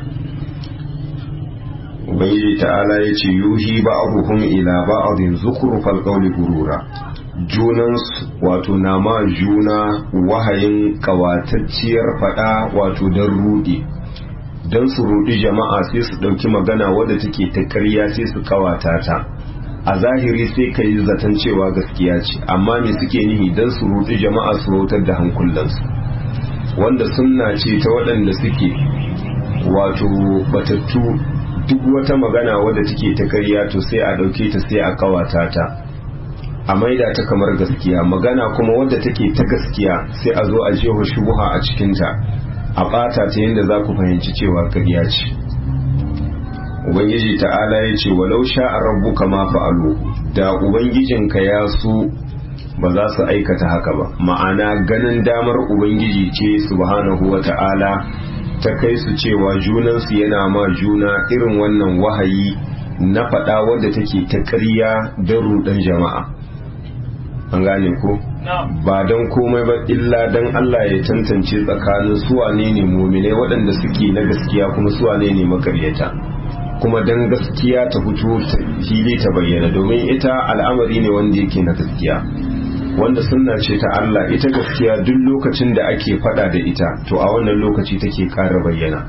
ubangiji ta'ala ya ce yuhi ba'dhum ila ba'dhin zukhrufal qawli gurura junansu wato na ma juna wahayin kawatacciyar fada wato don rudi don su rudi jama'a sai su ɗauki magana wadda take ta ƙarya sai su kawata ta a zahiri sai ka yi zaton cewa gaskiya ce amma me suke nihi don su rudi jama'a su rautar da hankulansu wanda sunna ce ta waɗanda suke wato batattu duk wata magana wadda take ta ƙarya to sai a ɗauke ta sai a kawata ta a maida ta kamar gaskiya magana kuma wadda take ta gaskiya sai a zo a jeho shubuha a cikinta a ɓata ta yadda za ku fahimci cewa ƙarya ce ubangiji ta'ala ya ce walau sha'a rabbuka ma fa'alu da ubangijinka ya so ba za su aikata haka ba ma'ana ganin damar ubangiji ce subhanahu wa ta'ala ta kai su cewa junansu yana ma juna irin wannan wahayi na faɗa wadda take ta ƙarya don ruɗan jama'a an gane ko ba don komai ba illa don Allah ya tantance tsakanin suwane ne mumine waɗanda suke na gaskiya kuma suwane ne makaryata kuma don gaskiya ta fito fili ta bayyana domin ita al'amari ne wanda yake na gaskiya wanda sunna ce ta Allah ita gaskiya duk lokacin da ake fada da ita to a wannan lokaci take ƙara bayyana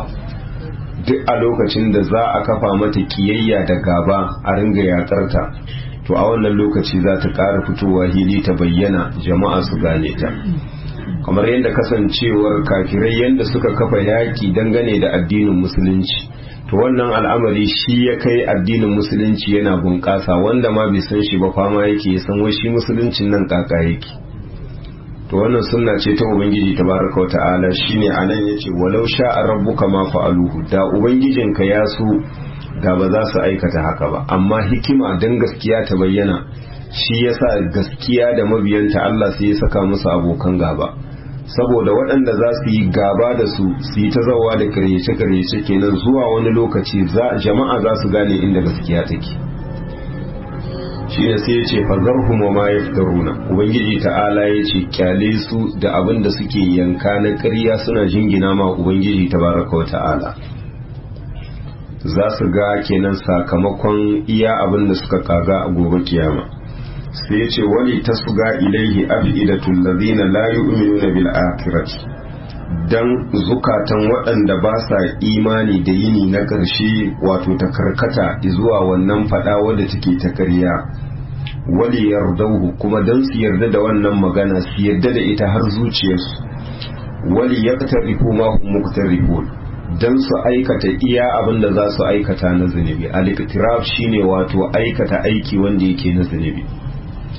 duk a lokacin da za a kafa mata kiyayya da gaba a ringa yakarta to a wannan lokaci za ta ƙara fitowa hili ta bayyana jama'a su gane ta kamar yadda kasancewar kafirai yadda suka kafa yaƙi dangane da addinin musulunci to wannan al'amari shi ya kai addinin musulunci yana bunƙasa wanda ma bai san shi ba fama yake ya san wai shi musuluncin nan kaka yake to wannan sunna ce ta ubangiji tabaraka wa ta'ala shine anan yace walau sha'a rabbuka ma fa'aluhu da ubangijinka ya so da ba za su aikata haka ba amma hikima dan gaskiya ta bayyana shi yasa gaskiya da mabiyanta Allah sai ya saka musu abokan gaba saboda waɗanda za su yi gaba da su su yi ta zawa da karyace-karyace kenan zuwa wani lokaci jama'a za su gane inda gaskiya take shi ne sai ya ce fazarhum wa ma yaftaruna ubangiji ta'ala ya ce kyale su da abin da suke yanka na ƙarya suna jingina ma ubangiji tabaraka wa ta'ala za su ga kenan sakamakon iya abin da suka kaga a gobe kiyama sai ya ce wani ta suga ilaihi afidatul ladina la yu'minuna bil akhirati dan zukatan waɗanda ba sa imani da yini na ƙarshe wato ta karkata zuwa wannan fada wadda take ta ƙarya wali yardauhu kuma dan su yarda da wannan magana su yarda da ita har zuciyarsu wali yaqtarifu ma hum muqtarifun dan su aikata iya abin da za su aikata na zunubi al-iqtiraf shine wato aikata aiki wanda yake na zunubi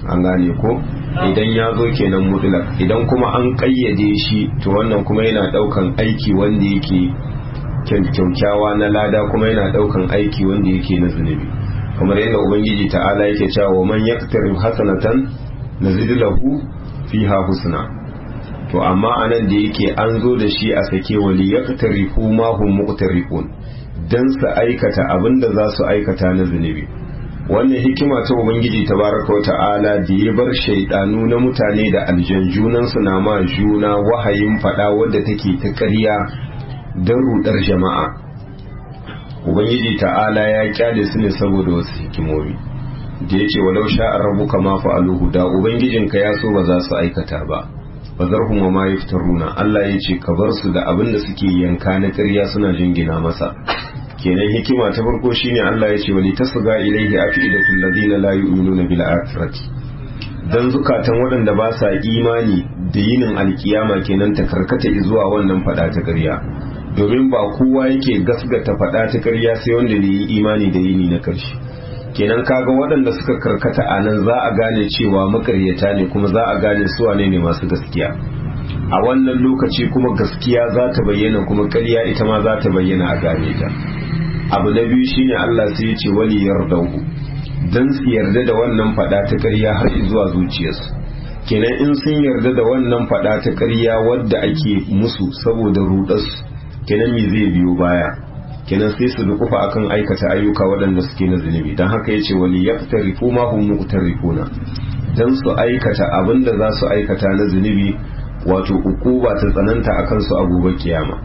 an gane ko idan ya zo kenan mutlak idan kuma an kayyade shi to wannan kuma yana daukan aiki wanda yake kyaukyawa na lada kuma yana daukan aiki wanda yake na zunubi kamar yadda ubangiji ta'ala yake cewa man yaktarib hasanatan nazid lahu fiha husna to amma anan da yake an zo da shi a sake wali yaktarifu ma hum muqtarifun dan su aikata abinda za su aikata na zunubi wannan hikima ta ubangiji tabaraka ta'ala da ya bar shaidanu na mutane da aljan junan su na ma juna wahayin fada wadda take ta ƙarya don rudar jama'a ubangiji ta'ala ya kyale su ne saboda wasu hikimomi da ya ce walau sha'ar rabu kama fa'aluhu da ubangijinka ya so ba za su aikata ba ba zarhum wa ma yaftaruna Allah ya ce ka bar su da abin da suke yanka na ƙarya suna jingina masa kenan hikima ta farko shine Allah ya ce wali tasga ilaihi afidatul ladina la yu'minuna bil akhirati dan zukatan waɗanda ba sa imani da yinin alkiyama kenan ta karkata zuwa wannan fada ta ƙarya domin ba kowa yake gasgata fada ta ƙarya sai wanda ne yi imani da yini na ƙarshe kenan kaga waɗanda suka karkata a nan za a gane cewa makaryata ne kuma za a gane su wane ne masu gaskiya a wannan lokaci kuma gaskiya za ta bayyana kuma ƙarya ita ma za ta bayyana a gane ta abu na biyu shine Allah sai ya ce wali yardahu dan su yarda da wannan fada ta ƙarya har zuwa zuciyarsu kenan in sun yarda da wannan fada ta ƙarya wadda ake musu saboda rudarsu kenan me zai biyo baya kenan sai su dukufa akan aikata ayyuka waɗanda suke na zunubi don haka ya ce wali yaftarifu ma hum muqtarifuna dan su aikata abin da za su aikata na zunubi wato ukuba ta tsananta akan su a gobe kiyama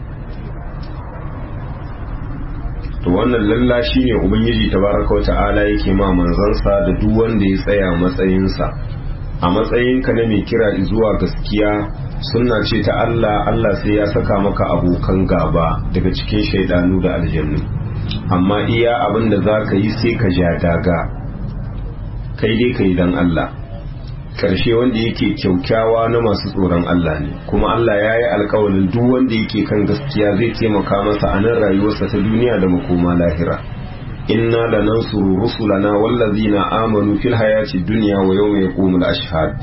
to wannan lalla shine ubangiji tabaraka wa ta'ala yake ma manzansa da duk wanda ya tsaya matsayinsa a matsayinka na mai kira zuwa gaskiya sunna ce ta Allah Allah sai ya saka maka abokan gaba daga cikin shaidanu da aljannu amma iya abin da za ka yi sai ka ja daga kai dai ka yi don Allah karshe wanda yake kyaukyawa na masu tsoron Allah ne kuma Allah ya yi alkawalin duk wanda yake kan gaskiya zai taimaka masa a nan rayuwarsa ta duniya da makoma lahira inna da nan suru rusulana wallazina amanu fil hayati dunya wa yawma yaqumul ashhad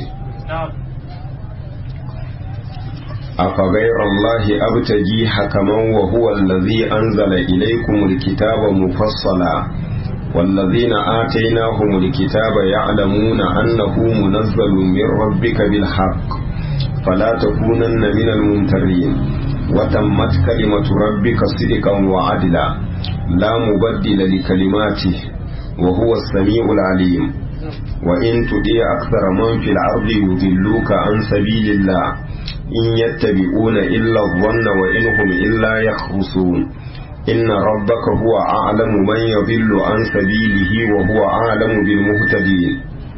أفغير الله أبتجي حكما وهو الذي أنزل إليكم الكتاب مفصلا والذين آتيناهم الكتاب يعلمون أنه منزل من ربك بالحق فلا تكونن من الممترين وتمت كلمة ربك صدقا وعدلا لا مبدل لكلماته وهو السميع العليم وإن تطيع أكثر من في الأرض يضلوك عن سبيل الله إن يتبعون إلا الظن وإن هم إلا يخرصون إن ربك هو أعلم من يضل عن سبيله وهو أعلم بالمهتدين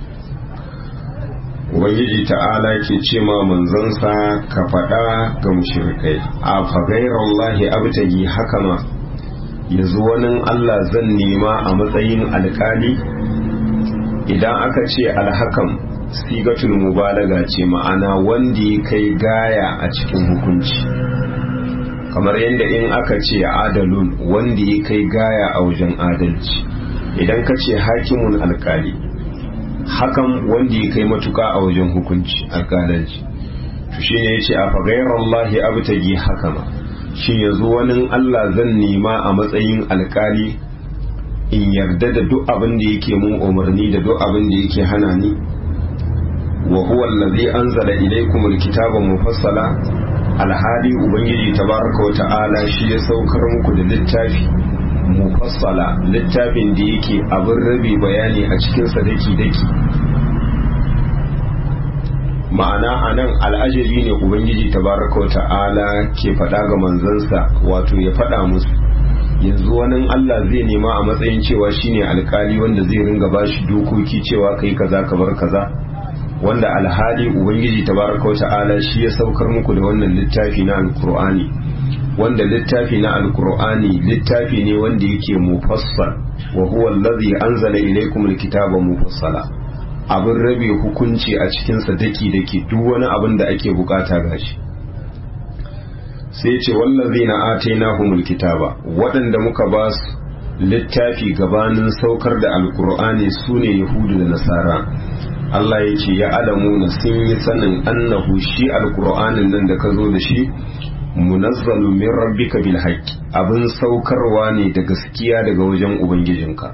Ubangiji ta'ala ke ce ma manzansa ka faɗa ga mushrikai a fagairar abtagi hakama yanzu wani Allah zan nema a matsayin alkali idan aka ce alhakam sigatul mubalaga ce ma'ana wanda ya kai gaya a cikin hukunci kamar yadda in aka ce adalun wanda ya kai gaya a wajen adalci idan ka ce hakimun alkali hakan wanda ya kai matuka a wajen hukunci alkalanci to shi ne ya ce a fagayar Allah abtagi hakama shi yanzu wani Allah zan nema a matsayin alkali in yarda da duk abin da yake mun umarni da duk abin da yake hana ni wa huwa allazi anzala ilaykum alkitaba mufassala alhali ubangiji tabaraka wa ta'ala shi ya saukar muku da littafi mufassala littafin da yake abin rabi bayani a cikin sa daki daki ma'ana anan al'ajabi ne ubangiji tabaraka wa ta'ala ke faɗa ga manzansa wato ya faɗa musu yanzu wani Allah zai nema a matsayin cewa shine alkali wanda zai ringa bashi dokoki cewa kai kaza ka bar kaza wanda alhali ubangiji tabaraka ta'ala shi ya saukar muku da wannan littafi na alkur'ani wanda littafi na alkur'ani littafi ne wanda yake mufassal wa huwa allazi anzala ilaykum alkitaba mufassala abin rabe hukunci a cikin sa daki daki duk wani abin da ake bukata gashi sai ce wallazina atainahumul kitaba waɗanda muka ba su littafi gabanin saukar da alkur'ani sune yahudu da nasara Allah ya ce ya alamuna sun yi sanin annahu shi alkur'anin nan da ka zo da shi munazzalu min rabbika bil haqqi abin saukarwa ne da gaskiya daga wajen ubangijinka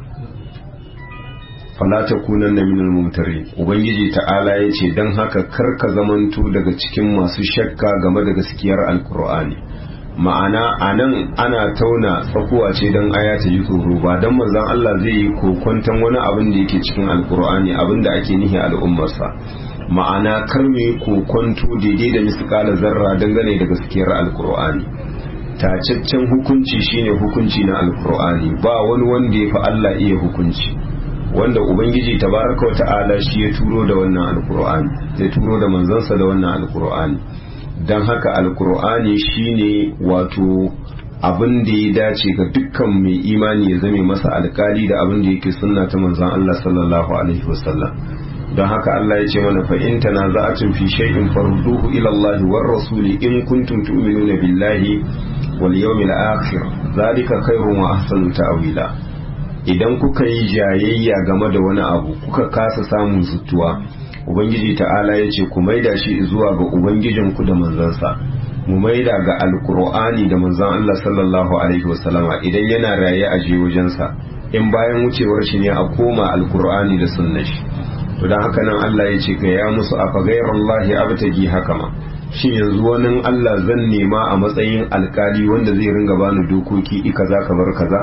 fala takunanna minal mumtarin ubangiji ta'ala ya ce dan haka kar ka zamanto daga cikin masu shakka game da gaskiyar alkur'ani ma'ana anan ana tauna tsakuwa ce don aya ta ji tsoro ba don manzon Allah zai yi kokwanton wani abin da yake cikin alkur'ani abin da ake nihi al'ummarsa ma'ana kar mu yi kokwanto daidai da miskala zarra dangane da gaskiyar alkur'ani tacaccen hukunci shine hukunci na alkur'ani ba wani wanda ya fi Allah iya hukunci wanda ubangiji tabaraka wa ta'ala shi ya turo da wannan alkur'ani ya turo da manzansa da wannan alkur'ani don haka alkur'ani shine wato abin da ya dace ga dukkan mai imani ya zame masa alkali da abin da yake sunna ta manzon Allah sallallahu alaihi wasallam don haka Allah ya ce mana fa in tanaza'atun fi shay'in farduhu ila Allah war rasuli in kuntum tu'minuna billahi wal yawmil akhir zalika khairun wa ahsanu ta'wila idan kuka yi jayayya game da wani abu kuka kasa samun zutuwa ubangiji ta'ala ya ce ku maida shi zuwa ga ubangijinku da manzansa mu maida ga alkur'ani da manzan Allah sallallahu alaihi wasallama idan yana raye a je wajensa in bayan wucewar shi ne a koma alkur'ani da sunnar shi to dan haka nan Allah ya ce ka ya musu afa ghayrallahi abtagi hakama shin yanzu wani Allah zan nema a matsayin alkali wanda zai ringa bani dokoki ika za ka bar kaza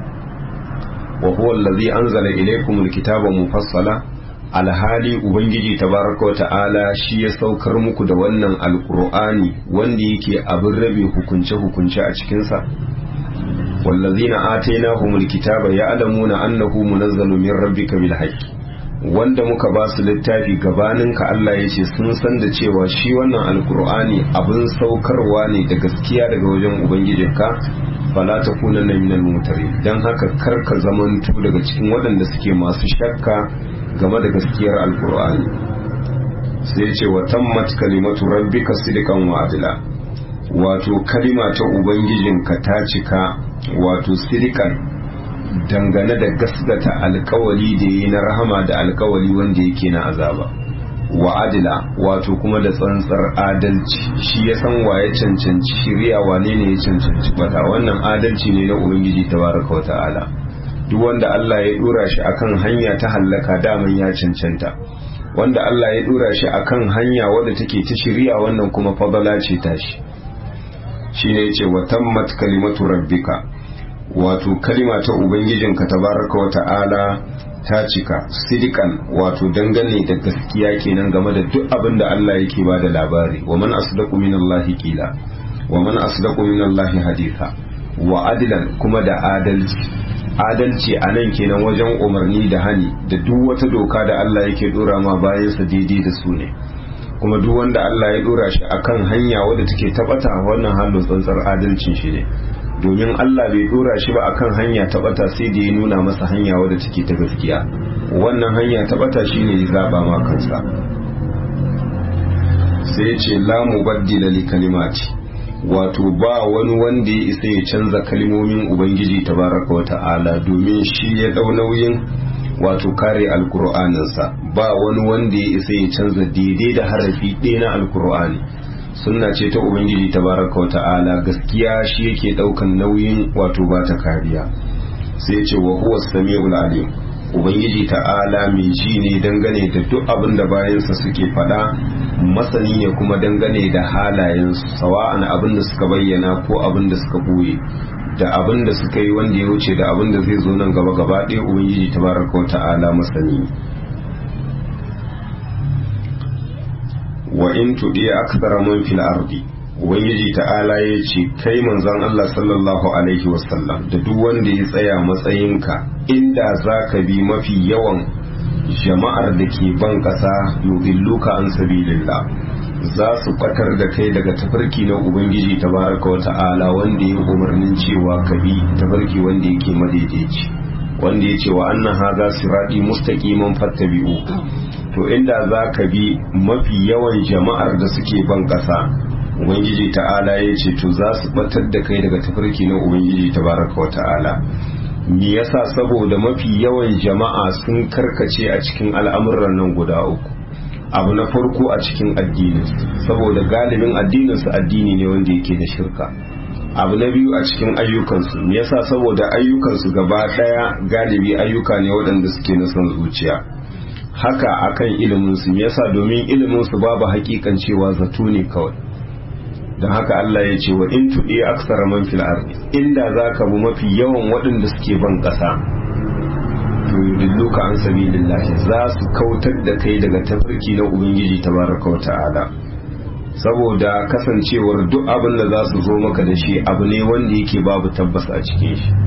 wa huwa allazi anzala ilaykumul kitaba mufassala alhali ubangiji tabaraka ta'ala shi ya saukar muku da wannan alkur'ani wanda yake abin rabe hukunce-hukunce a cikinsa wallazina atainahumul kitaba ya'lamuna annahu munazzalu min rabbika bil haqqi wanda muka ba su littafi gabaninka Allah ya ce sun san da cewa shi wannan alkur'ani abin saukarwa ne da gaskiya daga wajen ubangijinka fala ta kuna na minal mutare don haka karka zamantu daga cikin waɗanda suke masu shakka game da gaskiyar alkur'ani sai ce wa tammat kalimatu rabbika sidqan wa adla wato kalima ta ubangijinka ta cika wato sidqan dangane da gasgata alkawali da yi na rahama da alkawali wanda yake na azaba wa adila wato kuma da tsantsar adalci shi ya san wa ya cancanci shirya wane ne ya cancanci bata wannan adalci ne na ubangiji tabaraka wa ta'ala duk wanda Allah ya dora shi akan hanya ta hallaka daman ya cancanta wanda Allah ya dora shi akan hanya wadda take ta shirya wannan kuma fadala ce tashi shine yace wa tammat kalimatu rabbika wato kalima ta ubangijinka tabaraka wa ta'ala ta cika sidikan wato dangane da gaskiya kenan game da duk abin da Allah yake ba da labari wa man asdaqu minallahi qila wa man asdaqu minallahi haditha wa adilan kuma da adalci adalci a nan kenan wajen umarni da hani da duk wata doka da Allah yake dora ma bayansa daidai da su ne kuma duk wanda Allah ya dora shi akan hanya wadda take tabata wannan halin tsantsar adalcin shi ne domin Allah bai dora shi ba akan hanya ta bata sai da ya nuna masa hanya wadda take ta gaskiya wannan hanya ta bata shine ya zaba ma kansa sai ya ce la mubaddila li kalimati wato ba wani wanda ya isa ya canza kalmomin ubangiji tabaraka wa ta'ala domin shi ya dau nauyin wato kare alkur'aninsa ba wani wanda ya isa ya canza daidai da harafi ɗaya na alkur'ani sunna ce ta ubangiji tabaraka wa ta'ala gaskiya shi yake daukan nauyin wato ba ta kariya sai ce wa huwa samiul alim ubangiji ta'ala mai ji ne dangane da duk abin da bayansa suke faɗa masani ne kuma dangane da halayensu sawa'an abin da suka bayyana ko abin da suka boye da abin da suka yi wanda ya wuce da abin da zai zo nan gaba gaba ɗaya ubangiji tabaraka wa ta'ala masani wa in tudi akthara man fil ardi ubangiji ta'ala ya ce kai manzon Allah sallallahu alaihi wasallam da duk wanda ya tsaya matsayinka inda zaka bi mafi yawan jama'ar da ke ban kasa yudilluka an sabilillah za su fatar da kai daga tafarki na ubangiji tabaraka wa ta'ala wanda ya umarnin cewa ka bi tafarki wanda yake madaidaici wanda ya ce wa annan haza siradi mustaqiman fattabi'u to inda za ka bi mafi yawan jama'ar da suke ban ƙasa ubangiji ta'ala ya ce to za su batar da kai daga tafarki na ubangiji tabaraka wa ta'ala me yasa saboda mafi yawan jama'a sun karkace a cikin al'amuran nan guda uku abu na farko a cikin addininsu saboda galibin addininsu addini ne wanda yake da shirka abu na biyu a cikin ayyukansu me yasa saboda ayyukansu gaba daya galibi ayyuka ne waɗanda suke na son zuciya haka akan iliminsu me yasa domin iliminsu babu hakikan cewa zato ne kawai don haka Allah ya ce wa in tuɗi aksara man fil ardi inda zaka bi mafi yawan waɗanda suke ban ƙasa to yudilluka an sabilillahi za su kautar da kai daga tafarki na ubangiji tabaraka wa ta'ala saboda kasancewar duk abin da za su zo maka da shi abu ne wanda yake babu tabbas a cikin shi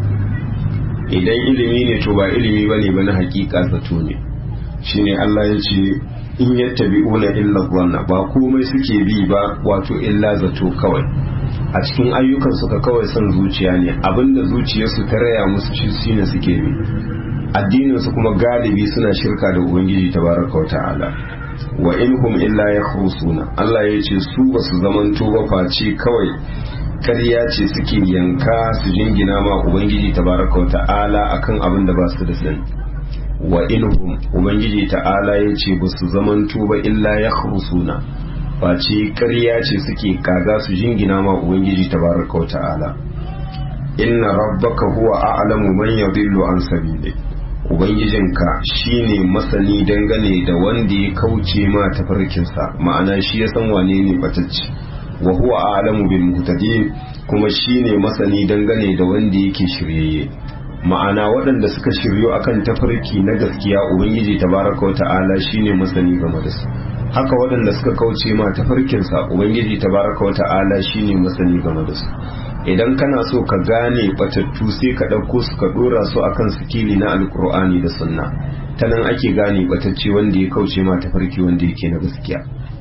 idan ilimi ne to ba ilimi bane ba na hakika zato ne shine Allah ya ce in yattabi'una illa dhanna ba komai suke bi ba wato illa zato kawai a cikin ayyukan suka kawai son zuciya ne abinda zuciyarsu ta raya musu shi shine suke bi addinin su kuma galibi suna shirka da ubangiji tabaraka wa ta'ala wa inhum illa yakhrusuna Allah ya ce su ba su zamanto ba face kawai ƙarya ce suke yanka su jingina ma ubangiji tabaraka wa ta'ala akan abin da ba su da sani wa inhum ubangiji ta'ala ya ce ba su zamanto ba illa yakhrusuna face ƙarya ce suke kaga su jingina ma ubangiji tabaraka wa ta'ala inna rabbaka huwa a'lamu man yadillu an sabili ubangijinka shine masani dangane da wanda ya kauce ma tafarkinsa ma'ana shi ya san wane ne batacci wa huwa a'lamu bil muhtadin kuma shine masani dangane da wanda yake shiryayye ma'ana waɗanda suka shiryo akan tafarki na gaskiya ubangiji tabaraka wa ta'ala shine masani game da su haka waɗanda suka kauce ma tafarkinsa ubangiji tabaraka wa ta'ala shine masani game da su idan kana so ka gane batattu sai ka ɗauko su ka ɗora su akan sikili na alkur'ani da sunna ta nan ake gane batacce wanda ya kauce ma tafarki wanda yake na gaskiya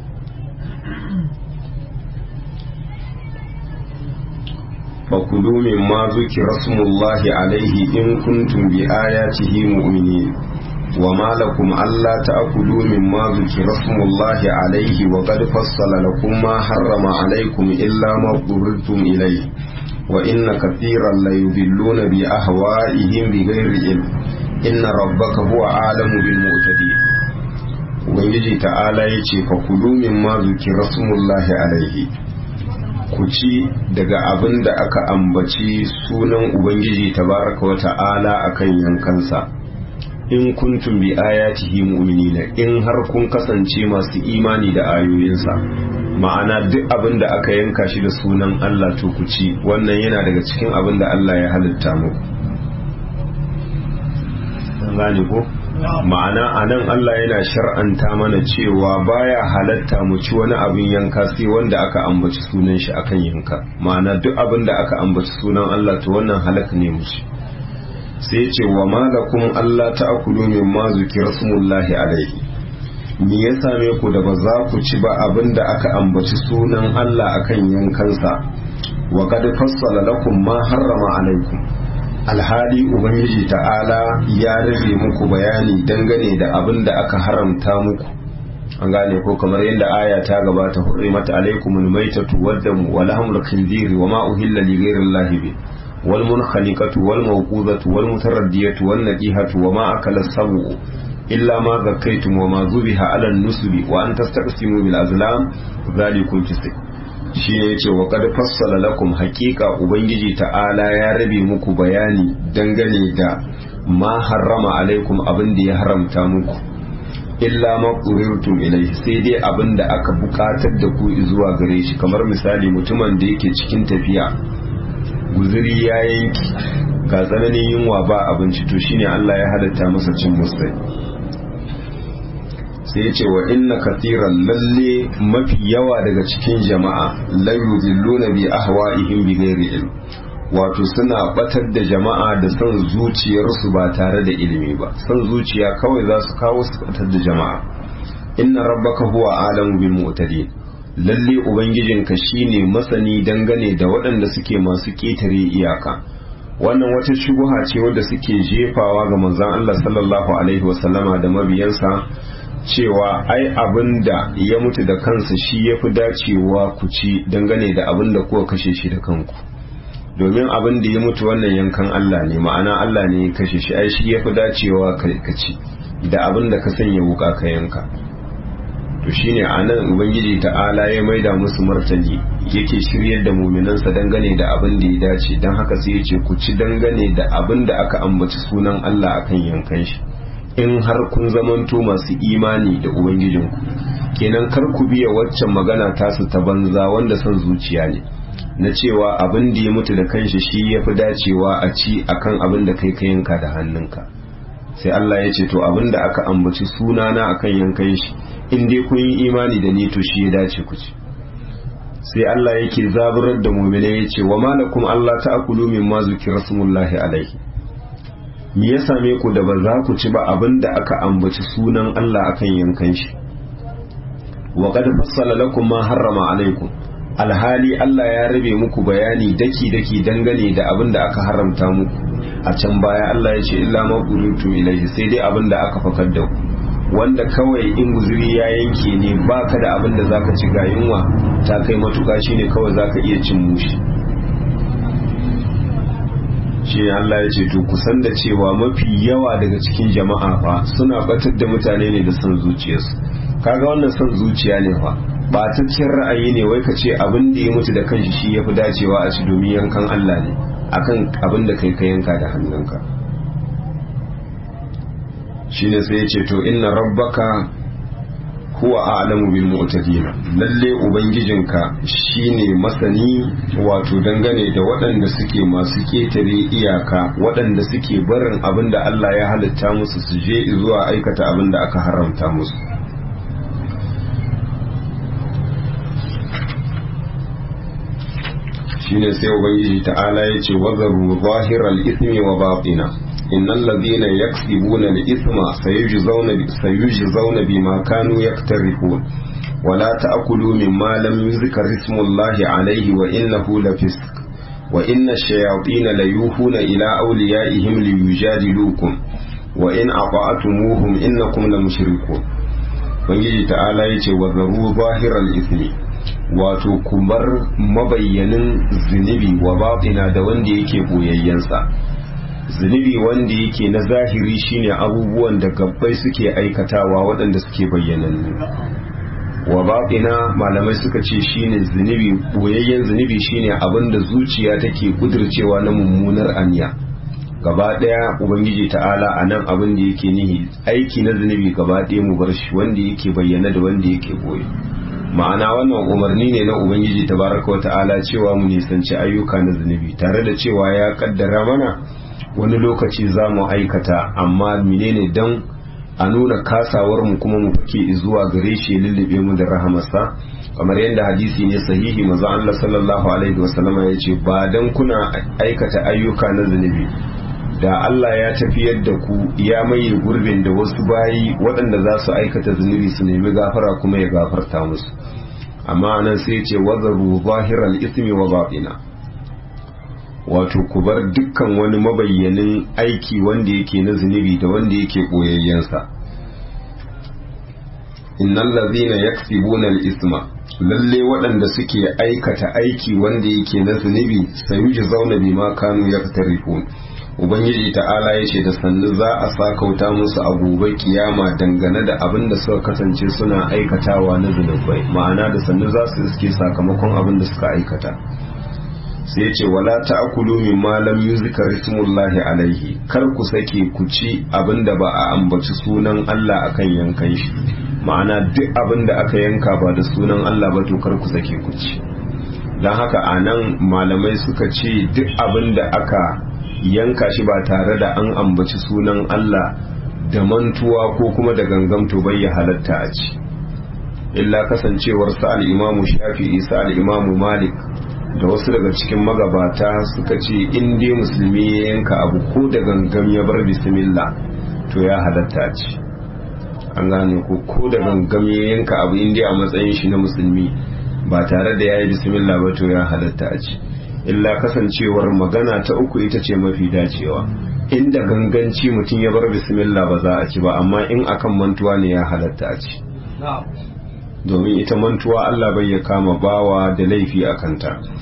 فكلوا مما ذكر اسم الله عليه إن كنتم بآياته مؤمنين وما لكم ألا تأكلوا مما ذكر اسم الله عليه وقد فصل لكم ما حرم عليكم إلا ما اضطررتم إليه وإن كثيرا ليضلون بأهوائهم بغير علم إن ربك هو أعلم بالمعتدين Ubangiji ta'ala ya ce, Fakulu min ma zuki rasulullahi alaihi, ku ci daga abin da aka ambaci sunan Ubangiji tabaraka wa ta'ala akan yankansa. in kuntum bi ayatihi mu'minina in har kun kasance masu imani da ayoyinsa ma'ana duk abin da aka yanka shi da sunan Allah to ku ci wannan yana daga cikin abin da Allah ya halitta muku gane ko ma'ana anan Allah yana shar'anta mana cewa baya halatta mu ci wani abin yanka sai wanda aka ambaci sunan shi akan yanka ma'ana duk abin da aka ambaci sunan Allah to wannan halak ne mu ci sai ce wa malakum Allah ta'kulu mimma zukira smullahi alaihi me ya same ku da ba za ku ci ba abinda aka ambaci sunan Allah akan yankansa wa qad fassala lakum ma harrama alaikum alhali ubangiji ta'ala ya rage muku bayani dangane da abinda aka haramta muku an gane ko kamar yadda aya ta gabata hurrimat alaikumul maitatu waddamu wa lahmul khinziri wa ma uhilla li ghayri bi والمنخنقة والموقوذة والمتردية والنقيهة وما أكل السبع إلا ما ذكيتم وما ذبح على النسب وأن تستقسموا بالأزلام ذلكم فسق shi ne ce wa kad fassala lakum hakika ubangiji ta'ala ya rabe muku bayani dangane da ma harrama alaikum abin da ya haramta muku illa ma qurirtum ilaihi sai dai abin da aka bukatar da ku zuwa gare shi kamar misali mutumin da yake cikin tafiya guzuri ya yanki ga tsananin yunwa ba abinci to shine Allah ya halatta masa cin musai sai ya ce wa inna kathiran lalle mafi yawa daga cikin jama'a la yudilluna bi ahwa'ihim bi ghairi ilm wato suna batar da jama'a da son zuciyarsu ba tare da ilimi ba son zuciya kawai za su kawo su batar da jama'a inna rabbaka huwa alamu bil mu'tadin lalle ubangijinka shine masani dangane da waɗanda suke masu ƙetare iyaka wannan wata shubuha ce wadda suke jefawa ga manzon Allah sallallahu alaihi wasallama da mabiyansa cewa ai abin da ya mutu da kansa shi ya fi dacewa ku ci dangane da abin da kuka kashe shi da kanku domin abin da ya mutu wannan yankan Allah ne ma'ana Allah ne ya kashe shi ai shi ya fi dacewa ka ci da abin da ka sanya wuka ka yanka to shine anan ubangiji ta'ala ya maida musu martani yake shiryar da muminansa dangane da abin da ya dace don haka sai ya ce ku ci dangane da abin da aka ambaci sunan Allah akan yankan shi in har kun zamanto masu imani da ubangijinku kenan kar ku biya waccan magana tasu ta banza wanda son zuciya ne na cewa abin da ya mutu da kanshi shi ya fi dacewa a ci akan abin da kai ka yanka da hannunka sai Allah ya ce to abin da aka ambaci sunana akan yankan shi in dai kun yi imani da ni to shi ya dace ku ci sai Allah yake zaburar da mu'mina ya ce wa malakum Allah ta'kulu mimma zukira smullahi alaihi me ya same ku da ba za ku ci ba abin da aka ambaci sunan Allah akan yankan shi wa qad fassala lakum ma harrama alaikum alhali Allah ya rabe muku bayani daki daki dangane da abin da aka haramta muku a can baya Allah ya ce illa ma qulutu ilaihi sai dai abin da aka fakar da ku wanda kawai in guzuri ya yanke ne baka da abin da zaka ci ga yunwa ta kai matuka shine kawai zaka iya cin mushi shi Allah ya ce to kusan da cewa mafi yawa daga cikin jama'a fa suna batar da mutane ne da son zuciyarsu kaga wannan son zuciya ne fa ba ta cikin ra'ayi ne wai ka ce abin da ya mutu da kanshi shi yafi dacewa a ci domin yankan Allah ne akan abin da kai ka yanka da hannunka shine sai ya ce to inna rabbaka huwa a'lamu bil mu'tadin lalle ubangijinka shine masani wato dangane da waɗanda suke masu ketare iyaka waɗanda suke barin abin da Allah ya halitta musu su je zuwa aikata abin da aka haramta musu shine sai ubangiji ta'ala ya ce wazaru zahiral ismi wa batina innal ladhina yaksibuna al-ithma sayujzauna sayujzauna bima kanu yaktarifun wala ta'kulu mimma lam yuzkar ismullahi alayhi wa innahu lafisq wa inna ash-shayatina layuhuna ila awliyaihim liyujadilukum wa in ata'tumuhum innakum lamushrikun ubangiji ta'ala yace wazaru zahiral ismi wato kumar mabayyanin zunubi wa batina da wanda yake boyayyensa zunubi wanda yake na zahiri shine abubuwan da gabbai suke aikatawa waɗanda suke bayyanannu wa batina malamai suka ce shine zunubi boyayyen zunubi shine abin da zuciya take kudircewa na mummunar anya gaba ɗaya ubangiji ta'ala a nan abin da yake nihi aiki na zunubi gaba ɗaya mu bar shi wanda yake bayyana da wanda yake boye ma'ana wannan umarni ne na ubangiji tabaraka wa ta'ala cewa mu nisanci ayyuka na zunubi tare da cewa ya kaddara mana wani lokaci za mu aikata amma menene dan a nuna kasawar mu kuma mu fake zuwa gare shi lullube mu da rahamarsa kamar yadda hadisi ne sahihi manzo Allah sallallahu alaihi wasallama ya ce ba dan kuna aikata ayyuka na zunubi da Allah ya tafiyar da ku ya maye gurbin da wasu bayi waɗanda za su aikata zunubi su nemi gafara kuma ya gafarta musu amma nan sai ce wazaru zahiral ismi wa batina wato ku bar dukkan wani mabayyanin aiki wanda yake na zunubi da wanda yake koyayyensa innal ladhina yaksibuna al-isma lalle waɗanda suke aikata aiki wanda yake na zunubi sayuji zauna bima kanu yaktarifun ubangiji ta'ala ya ce da sannu za a sakauta musu a gobe kiyama dangane da abin da suka kasance suna aikatawa na zunubai ma'ana da sannu za su iske sakamakon abin da suka aikata sai ce wala ta'kulu mimma lam yuzkar ismullahi alaihi kar ku sake ku ci abin da ba a ambaci sunan Allah akan yankan shi ma'ana duk abin da aka yanka ba da sunan Allah ba to kar ku sake ku ci dan haka anan malamai suka ce duk abin da aka yanka shi ba tare da an ambaci sunan Allah da mantuwa ko kuma da gangamto bai ya halatta a ci illa kasancewar sa al-imamu shafi'i sa al-imamu malik da wasu daga cikin magabata suka ce in dai musulmi ya yanka abu ko da gangam ya bar bismillah to ya halatta a ci an gane ko ko da gangam ya yanka abu in dai a matsayin shi na musulmi ba tare da ya yi bismillah ba to ya halatta a ci illa kasancewar magana ta uku ita ce mafi dacewa inda ganganci mutum ya bar bismillah ba za a ci ba amma in akan mantuwa ne ya halatta a ci domin ita mantuwa Allah bai ya kama bawa da laifi a kanta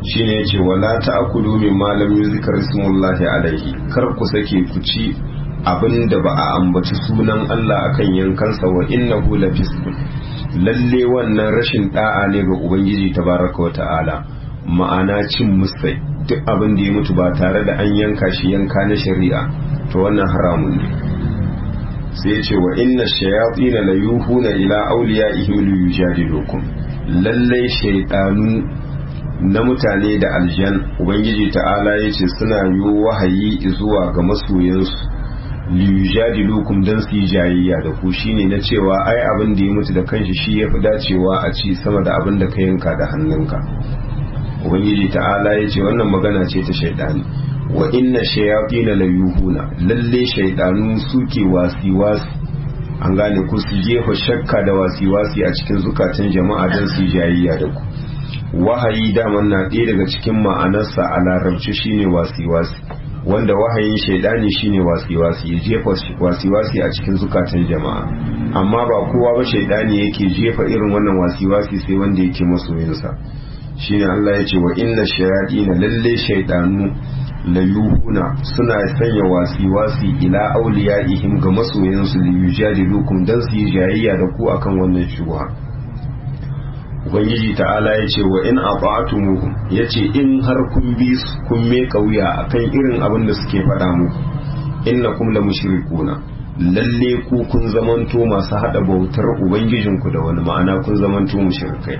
shine yace wala ta'kulu mimma lam yuzkar ismullahi alaihi kar ku sake ku ci abinda ba a ambaci sunan Allah akan yankansa wa innahu lafisqun lalle wannan rashin da'a ne ga ubangiji tabaraka wa ta'ala ma'ana cin musai duk abin da ya mutu ba tare da an yanka shi yanka na shari'a to wannan haramun ne sai ya ce wa inna shayatina la yuhuna ila awliyaihim li yujadilukum lalle shaytanu na mutane da aljan ubangiji ta'ala yace suna yi wahayi zuwa ga masoyansu li yujadilukum dan su yi jayayya da ku shine na cewa ai abin da ya mutu da kanshi shi yafi dacewa a ci sama da abin da ka yanka da hannunka ubangiji ta'ala yace wannan magana ce ta shaydani wa inna shayatina la yuhuna lalle shaydanu suke wasi-wasi an gane ku su jefa shakka da wasi-wasi a cikin zukatan jama'a don su jayayya da ku wahayi daman na ɗaya daga cikin ma'anarsa a larabci shine wasi-wasi wanda wahayin shaidani shine wasi-wasi ya jefa wasi-wasi a cikin zukatan jama'a amma ba kowa ba shaidani yake jefa irin wannan wasi-wasi sai wanda yake masoyinsa shine Allah ya ce wa inna shayatina lalle shaidanu layuhuna suna sanya wasi-wasi ila auliyaihim ga masoyansu li yujadilukum dan su yi jayayya da ku akan wannan shubha ubangiji ta'ala ya ce wa in ata'tumuhum yace in har kun bi su kun me kauya akan irin abin da suke faɗa muku innakum la mushrikuna lalle ku kun zamanto masu hada bautar ubangijinku da wani ma'ana kun zamanto mushrikai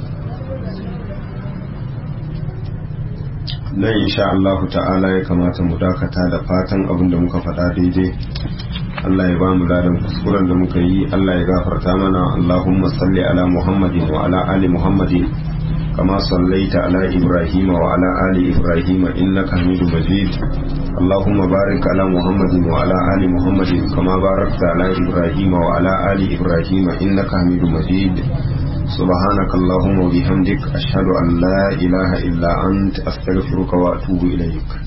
nan insha Allah ta'ala ya kamata mu dakata da fatan abin da muka faɗa daidai Allah ya ba mu ladan kuskuren da muka yi Allah ya gafarta mana Allahumma salli ala Muhammadin wa ala ali Muhammadin kama sallaita ala Ibrahim wa ala ali Ibrahim innaka Hamidum Majid Allahumma barik ala Muhammadin wa ala ali Muhammadin kama barakta ala Ibrahim wa ala ali Ibrahim innaka Hamidum Majid سبحانك اللهم وبحمدك أشهد أن لا إله إلا أنت أستغفرك وأتوب إليك